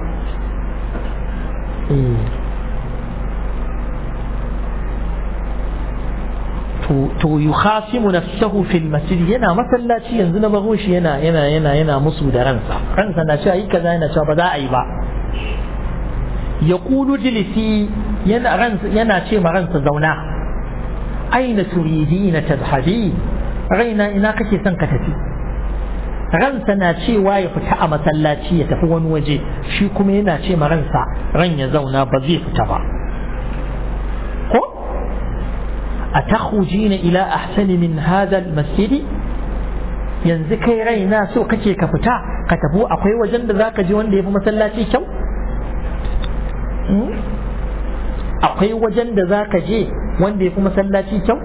Speaker 1: to yukhasimu nafsahu fil masjid yana masallaci yanzu na bago shi yana yana yana yana musu da ransa ransa na cewa yi kaza yana cewa ba za a yi ba yaqulu jilisi yana ransa yana ce ma ransa zauna aina turidina tadhhabi raina ina kake son ka tafi ransa na cewa ya fita a masallaci ya tafi wani waje shi kuma yana ce ma ransa ran ya zauna ba zai fita ba ko a takhujina ila ahsani min hadha almasjid yanzu kai raina so kake ka fita ka tafi akwai wajen da zaka je wanda yafi masallaci kyau akwai wajen da zaka je wanda ya fi masallaci kyau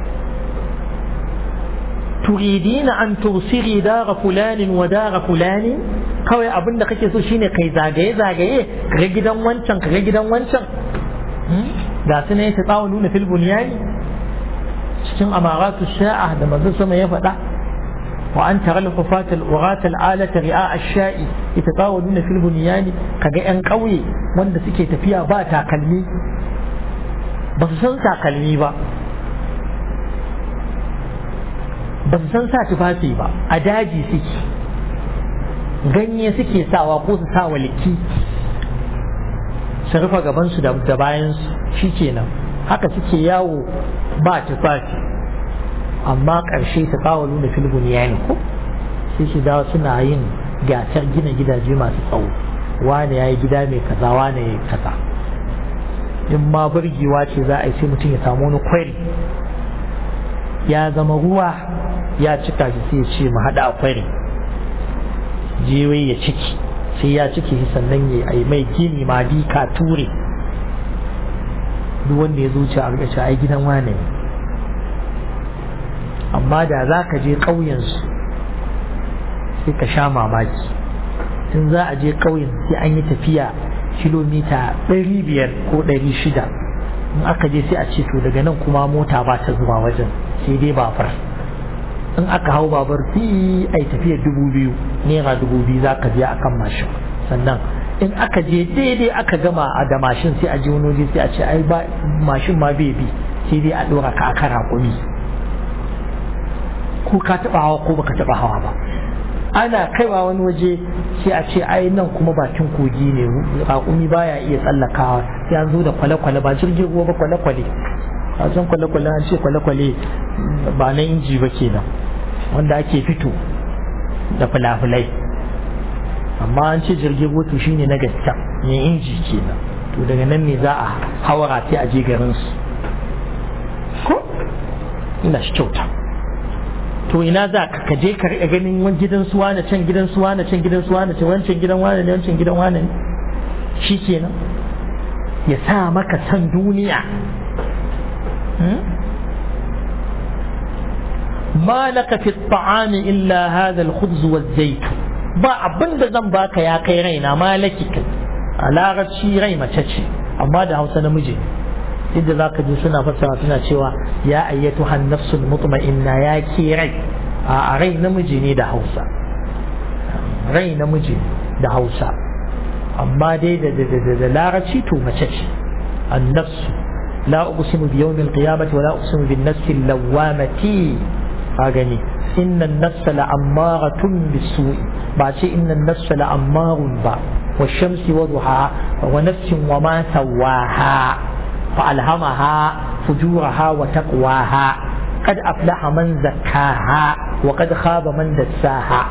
Speaker 1: turidina an tursiri dara fulanin wa dara fulanin kawai abin da kake so shine kai zagaye zagaye kaga gidan wancan kaga gidan wancan ga su ne ta tsawo nuna fil bunyani cikin amaratu sha'a da manzo sama ya faɗa wa an tara al-hufat al-urat al-alata ri'a ash-sha'i yatatawaluna fil bunyani kaga yan ƙauye wanda suke tafiya ba takalmi ba su san takalmi ba ba su san sa tufafi ba a daji suke ganye suke sawa ko su sa waliki su rufe gabansu da bayansu shi kenan haka suke yawo ba tufafi amma ƙarshe ta kawo nuna filibin yayin ko sai su dawo suna yin gasar gina gidaje masu tsawo wane ya yi gida mai kaza wane ya yi kaza in ma burgewa ce za a yi sai mutum ya samu wani kwari ya zama ruwa ya cika shi sai ya ce mu haɗa a kwari jewe ya ciki sai ya ciki shi sannan ya yi mai gini ma dika ture duk wanda ya zuci a rika ai gidan wane ne amma da za ka je ƙauyensu sai ka sha mamaki in za a je ƙauyen sai an yi tafiya kilomita ɗari biyar ko ɗari shida in aka je sai a ce to daga nan kuma mota ba ta zuwa wajen sai dai babur in aka hau babur fi ai tafiya dubu biyu naira dubu biyu za ka biya akan mashin sannan in aka je daidai aka gama a da mashin sai a je wani waje sai a ce ai ba mashin ma bai bi sai dai a ɗora ka aka raƙumi ko ka taɓa hawa ko baka taɓa hawa ba ana kaiwa wani waje sai a ce ai nan kuma bakin kogi ne raƙumi baya iya tsallakawa sai an zo da kwale-kwale ba jirgin ruwa ba kwale-kwale a san kwale-kwale an ce kwale-kwale ba na inji ba kenan wanda ake fito da fulafulai amma an ce jirgin ruwa to shine na gaskiya ne inji kenan to daga nan ne za a hawara sai a je garin su ko ina shi kyauta to ina za ka kaje ka riƙa ganin wani gidan suwa na can gidan suwa na can gidan suwa na can wancan gidan wane ne wancan gidan wane ne shi kenan ya sa maka san duniya ما لك في الطعام إلا هذا الخبز والزيت ba abin da zan baka ya kai raina malaki kai a larabci rai mace ce amma da hausa namiji yadda za ka ji suna fassara suna cewa ya ayyatu hannafsul mutma'inna ya ke rai a rai namiji ne da hausa rai namiji da hausa amma dai da da da da larabci to mace ce annafsu la uqsimu bi yawmil qiyamati wa la uqsimu bin nafsil lawamati a gani inna an-nafsa la'ammaratun bis-su'i ba ce inna an-nafsa la'ammarun ba wa shamsi wa duhaha wa nafsin wa ma sawaha فألهمها فجورها وتقواها قد أفلح من زكاها وقد خاب من دساها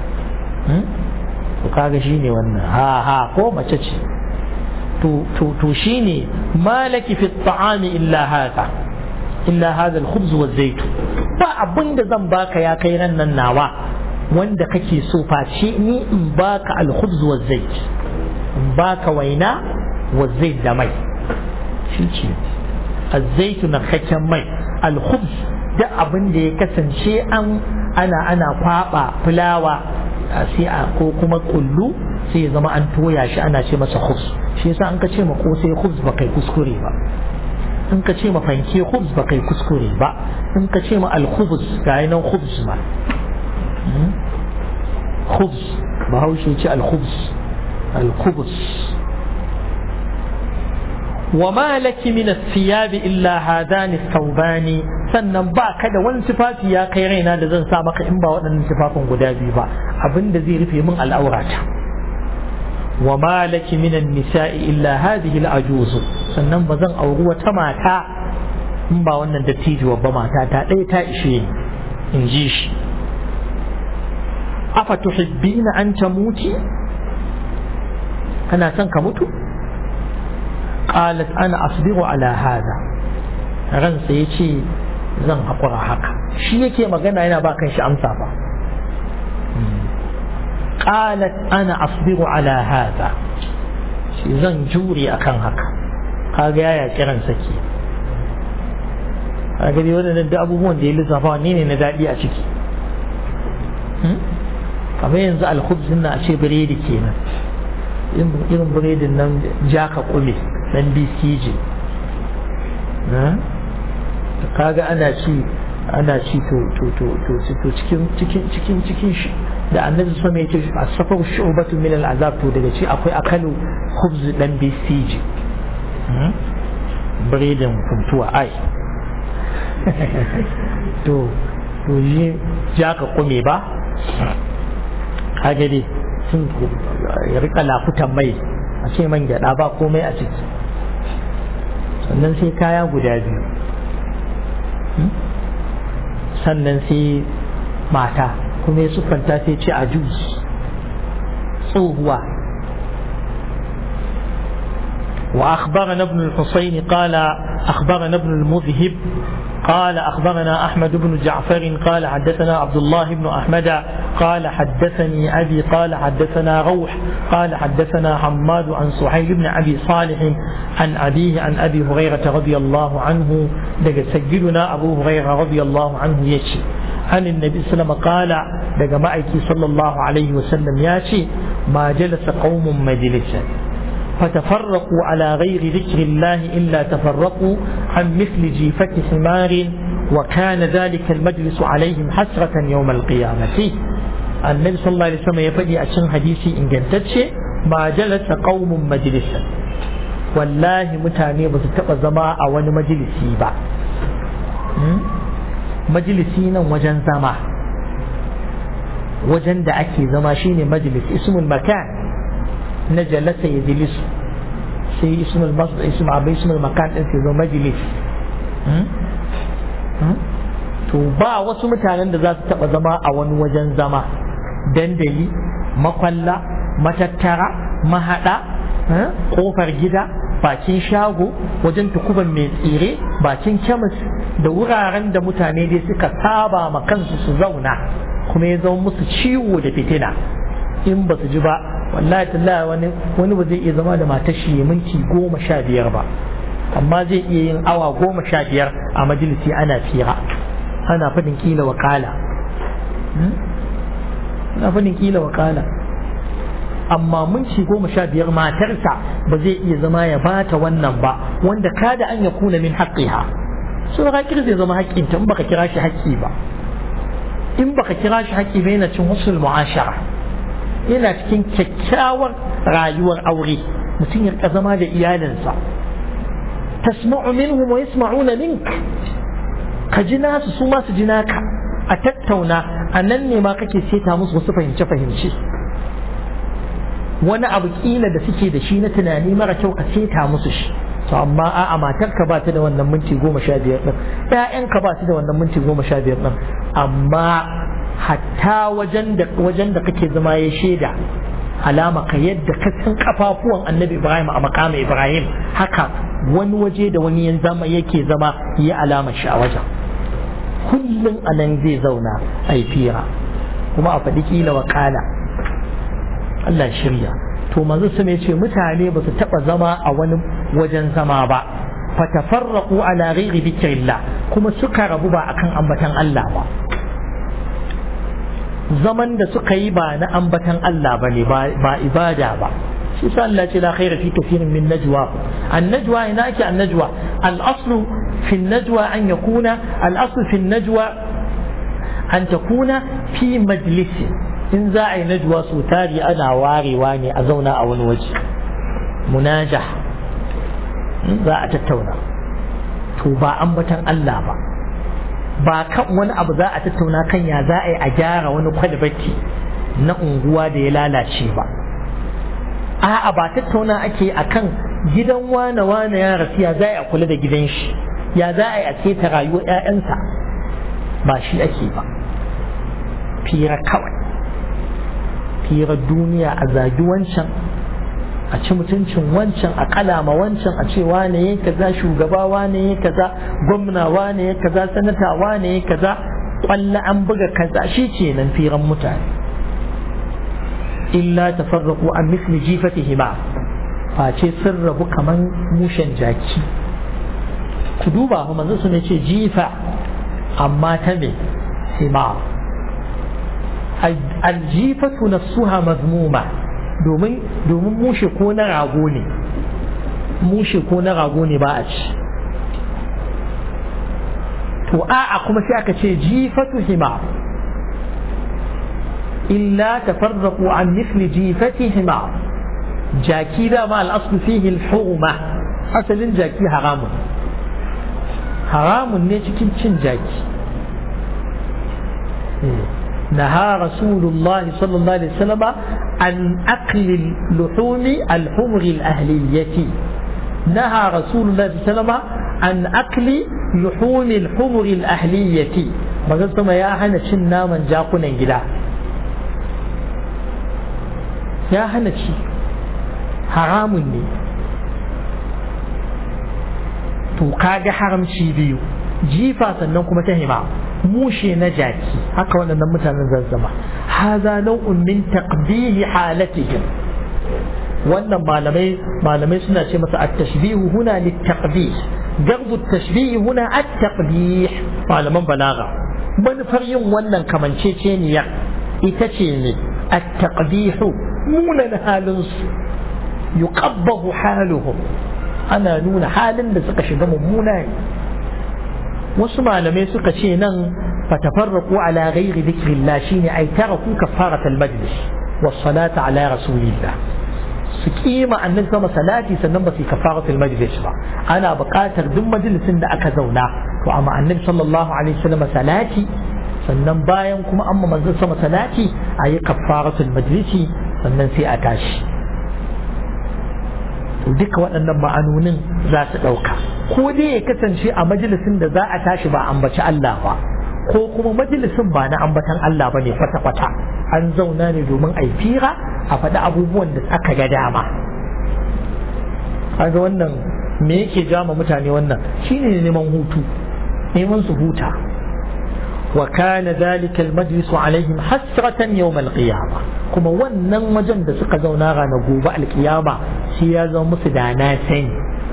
Speaker 1: to kaga shine wannan ha ha ko mace ce to to to shine malaki fi ta'ami illa hada illa hada al-khubz wa zayt ba abinda zan baka ya kai ran nan nawa wanda kake so face ni in baka al-khubz wa zayt in baka waina wa zayt da mai shi ce azzaitu na kakken mai alkhubz da abin da ya kasance an ana ana kwaba fulawa sai a ko kuma kullu sai ya zama an toya shi ana ce masa khubz shi yasa an ka ce ma kosai khubz ba kai kuskure ba in ka ce ma fanke khubz ba kai kuskure ba in ka ce ma alkhubz ga nan khubz ma khubz bahaushe ce alkhubz alkhubz وما لك من الثياب إلا هذان الثوبان sannan ba ka da wani tufafi ya kai raina da zan sa maka in ba waɗannan tufafin guda biyu ba abin da zai rufe min al'aurata wa ma laki min nisai illa hadhihi al-ajuz sannan ba zan auri wata mata in ba wannan dattijuwa ba mata ta ɗaya ta ishe ni in ji shi afa tuhibbina an tamuti kana son ka mutu qalat ana asbiru ala hada ransa yace zan haƙura haka shi yake magana yana ba kan shi amsa ba qalat ana asbiru ala hada shi zan jure akan haka kaga yaya kiran sake a gari waɗannan da abubuwan da ya lissafa wanne ne na daɗi a ciki kamar yanzu alkhubzin na a ce biredi kenan irin biredin nan jaka kule dan bcj kaga ana ci ana ci to to to to to cikin cikin cikin cikin shi da annabi sama ya ce a safar shu'batu min al'azab to daga ci akwai akalu khubz dan bcj biredin kuntuwa ai to to yi jaka kume ba kage dai sun ya rika lafutan mai a ce man gyada ba komai a ciki sannan sai kaya guda biyu sannan sai mata kuma ya siffanta sai ce a jus tsohuwa وأخبرنا ابن الحسين قال أخبرنا ابن المذهب قال أخبرنا أحمد بن جعفر قال حدثنا عبد الله بن أحمد قال حدثني أبي قال حدثنا روح قال حدثنا حماد عن سهيل بن أبي صالح عن أبيه عن أبي هريرة رضي الله عنه دق سجلنا أبو هريرة رضي الله عنه يشي عن النبي صلى الله عليه وسلم قال دق مأيكي صلى الله عليه وسلم ياشي ما جلس قوم مجلسا فتفرقوا على غير ذكر الله إلا تفرقوا عن مثل جيفة حمار وكان ذلك المجلس عليهم حسرة يوم القيامة النبي صلى الله عليه وسلم يفدي أشن حديثي إن جنتتش ما جلس قوم مجلسا والله متاني بس تبقى زما أو مجلسي با مجلسي وجن زما وجن da ake zama shine majlis ismul makan na jalasa ya jilisu sai ismul masdar ismul abai ismul makan din sai zo majlis to ba wasu mutanen da za su taba zama a wani wajen zama dandali makwalla matattara mahada kofar gida bakin shago wajen tukuban mai tsire bakin kemis da wuraren da mutane dai suka saba ma kansu su zauna kuma ya zama musu ciwo da fitina in ba su ji ba wallahi tallahi wani wani ba zai iya zama da matar shi ya minti goma sha biyar ba amma zai iya yin awa goma sha biyar a majalisi ana fira ana fadin kila wakala ana fadin kila wakala amma minti goma sha biyar matarsa ba zai iya zama ya bata wannan ba wanda kada an ya kuna min haƙƙiha so haƙƙi zai zama haƙƙinta in baka kira shi haƙƙi ba in baka kira shi haƙƙi ba yana cin husnul mu'ashara yana cikin kyakkyawar rayuwar aure mutum ya zama da iyalinsa tasma'u minhum wa yasma'una mink ka ji nasu su ma su ji naka a tattauna a nan ne ma kake seta musu wasu fahimce fahimce wani abu kila da suke da shi na tunani mara kyau ka seta musu shi to amma a'a matarka ba ta da wannan minti goma sha biyar ɗin ƴaƴanka ba su da wannan minti goma sha biyar ɗin amma hatta wajen da wajen da kake zama ya shaida alama ka yadda ka san kafafuwan annabi ibrahim a makama ibrahim haka wani waje da wani yan zama yake zama ya alama shi a wajen kullum a nan zai zauna a yi fira kuma a faɗi kila wa kala Allah shirya to manzo su ne ce mutane ba su taɓa zama a wani wajen zama ba fatafarraqu ala ghairi dhikrillah kuma suka rabu ba akan ambatan Allah ba zaman da suka yi ba na ambatan Allah ba ne ba ibada ba shi sa Allah ce la khaira fi kathirin min najwa an najwa ina ake an najwa al aslu fi najwa an yakuna al aslu fi najwa an takuna fi majlisi in za a yi najwa su tari ana warewa ne a zauna a wani waje munajah za a tattauna to ba ambatan Allah ba ba kan wani abu za a tattauna kan ya za a yi a gyara wani kwalbati na unguwa da ya lalace ba a'a ba tattauna ake a kan gidan wane wane ya rasu ya za a kula da gidan shi ya za a yi a keta rayuwar 'ya'yansa ba shi ake ba fira kawai fira duniya a zagi wancan a ci mutuncin wancan a kalama wancan a ce wane ya kaza shugaba wane ya kaza gwamna wane ya kaza sanata wane ya kaza kwalla an buga kaza shi ce nan firan mutane illa tafarraqu an misli jifatihima face sun rabu kaman mushen jaki ku duba fa manzo sun ce jifa amma ta me himar aljifatu nafsuha mazmuma domin domin mushe ko na rago ne mushe ko na rago ne ba a ci to a'a kuma sai aka ce jifatu himar illa tafarraqu an mithli jifati himar jaki da ma al'aslu fihi al-hurma asalin jaki haramun haramun ne cikin cin jaki نهى رسول الله صلى الله عليه وسلم عن أكل اللحوم الحمر الأهلية نهى رسول الله صلى الله عليه وسلم عن أكل لحوم الحمر الأهلية مغلت ما يا هنا شنا من جاكونا جدا يا هنا شي حرام ne to kaga haramci biyu jifa sannan kuma ta hima mushe na jaki haka waɗannan mutanen zazzama haza nau'un min taqbihi halatihim wannan malamai malamai suna ce masa at-tashbihu huna lit-taqbih garbu at-tashbih huna at-taqbih malaman balaga manufar yin wannan kamanceceniya ita ce ne at-taqbih munan halin su yuqabbahu haluhum ana nuna halin da suka shiga mummuna ne wasu malamai suka ce nan fatafarraqu ala ghairi dhikrillah shine ay taraku kafarat al-majlis was salata ala rasulillah su kima annabi sama salati sannan ba su kafarat al-majlis ba ana buƙatar duk majalisin da aka zauna to amma annabi sallallahu alaihi wasallam salati sannan bayan kuma amma manzon sama salati ayi kafaratul majlisi sannan sai a tashi duka waɗannan ma'anonin za su ɗauka ko dai ya kasance a majalisin da za a tashi ba ambaci Allah ba ko kuma majalisin ba na ambatan Allah ba ne kwata-kwata an zauna ne domin a fira a faɗi abubuwan da aka ga dama kaga wannan me yake jama mutane wannan shine neman hutu neman su huta wa kana dhalika almajlis alaihim hasratan yawm alqiyama kuma wannan wajen da suka zauna ranar gobe alkiyama shi ya zama musu da na sani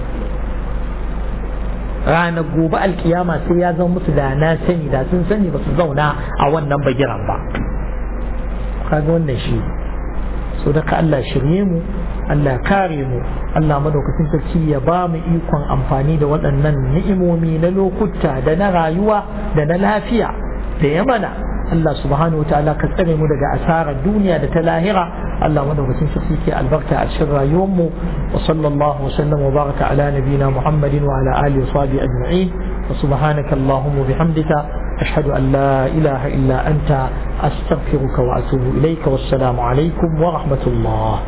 Speaker 1: ranar gobe alkiyama sai ya zama musu da na sani da sun sani ba su zauna a wannan bagiran ba kaga wannan shi so daga Allah shirye mu Allah kare mu Allah madaukakin sarki ya ba mu ikon amfani da waɗannan ni'imomi na lokuta da na rayuwa da na lafiya da ya mana Allah subhanahu ta'ala ka tsare mu daga asarar duniya da ta lahira Allah madaukakin sarki ke albarka a cikin rayuwar mu wa sallallahu wa sallam wa baraka ala nabina Muhammadin wa ala alihi wa sahbihi ajma'in wa subhanaka allahumma bihamdika ashhadu an la ilaha illa anta astaghfiruka wa atubu ilayka wassalamu alaikum wa rahmatullah